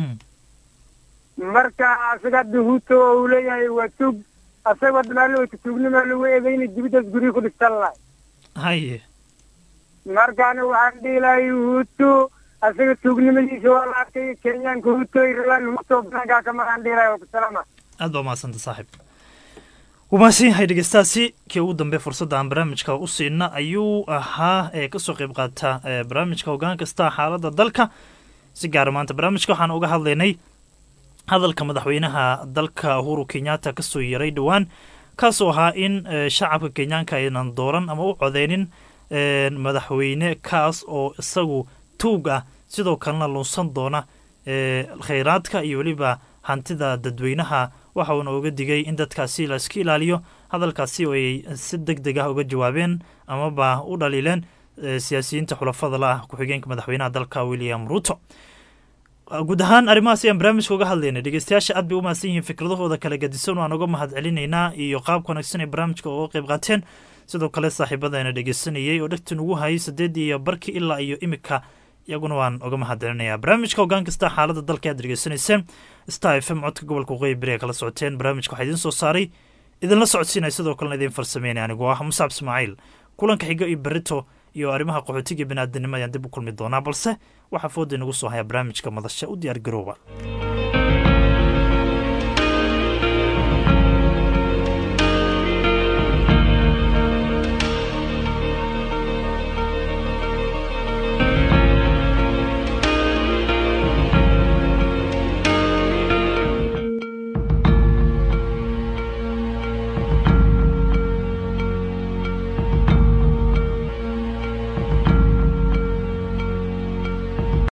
marka asaga hadda huto oo uu leeyahay waa tuug asagoo dhamaalo wayta tuugnima lagu eedayna dibiddaas guryo ku dhistan lahay haye marka anigu waxaan dhihi lahay huto asaga tuugnimadiisa waa la arkay kenyaanka huto ay rabaan huto banaankaa ka maraan dhihi lahay waa ku salaama aad baa umahadsanta saaxiib wuu mahadsan yahay dhegeystaasi kii ugu dambe fursadda aan barnaamijka u siina ayuu ahaa ee kasoo qayb qaata ee barnaamijka hoggaan kasta xaaladda dalka si gaara maanta barnaamijka waxaan uga hadlaynay hadalka madaxweynaha dalka uhuru kenyatta kasoo yaray dhowaan kaasoo ahaa in shacabka kenyaanka aynan dooran ama u codeynin madaxweyne kaas oo isagu tuug ah sidoo kalena lunsan doona khayraadka iyo weliba hantida dadweynaha waxa uuna uga digay in dadkaasi la iska ilaaliyo hadalkaasi oo ay si deg deg ah uga jawaabeen amaba u dhaliileen siyaasiyiinta xulafada la ah ku-xigeenka madaxweynaha dalka william ruto guud ahaan arrimahaas ayaan barnaamijka uga hadlaynay dhegeystayaasha aad bay u mahadsan yihiin fikradahooda kala gadisan waan uga mahad celinaynaa iyo qaabka wanaagsan ee barnaamijka uga qayb qaateen sidoo kale saaxiibadayna dhegeysanayay oo dhegta nugu hayay saddeedii iyo barkii ilaa iyo imika iyaguna waan uga mahad celinayaa barnaamijka hoggaan kasta xaaladda dalka aad dhegeysanayseen star f m codka gobolka waqooyi beri ee kala socoteen barnaamijka waxaa idiin soo saaray idinla socodsiinaya sidoo kalena idiin farsameynaya anigoo ah musaab ismaaciil kulanka xigo iyo berito iyo arrimaha qaxootiga biniaadanimo ayaan dib u kulmi doonaa balse waxaa fooda inagu soo haya barnaamijka madasha u diyaar garooba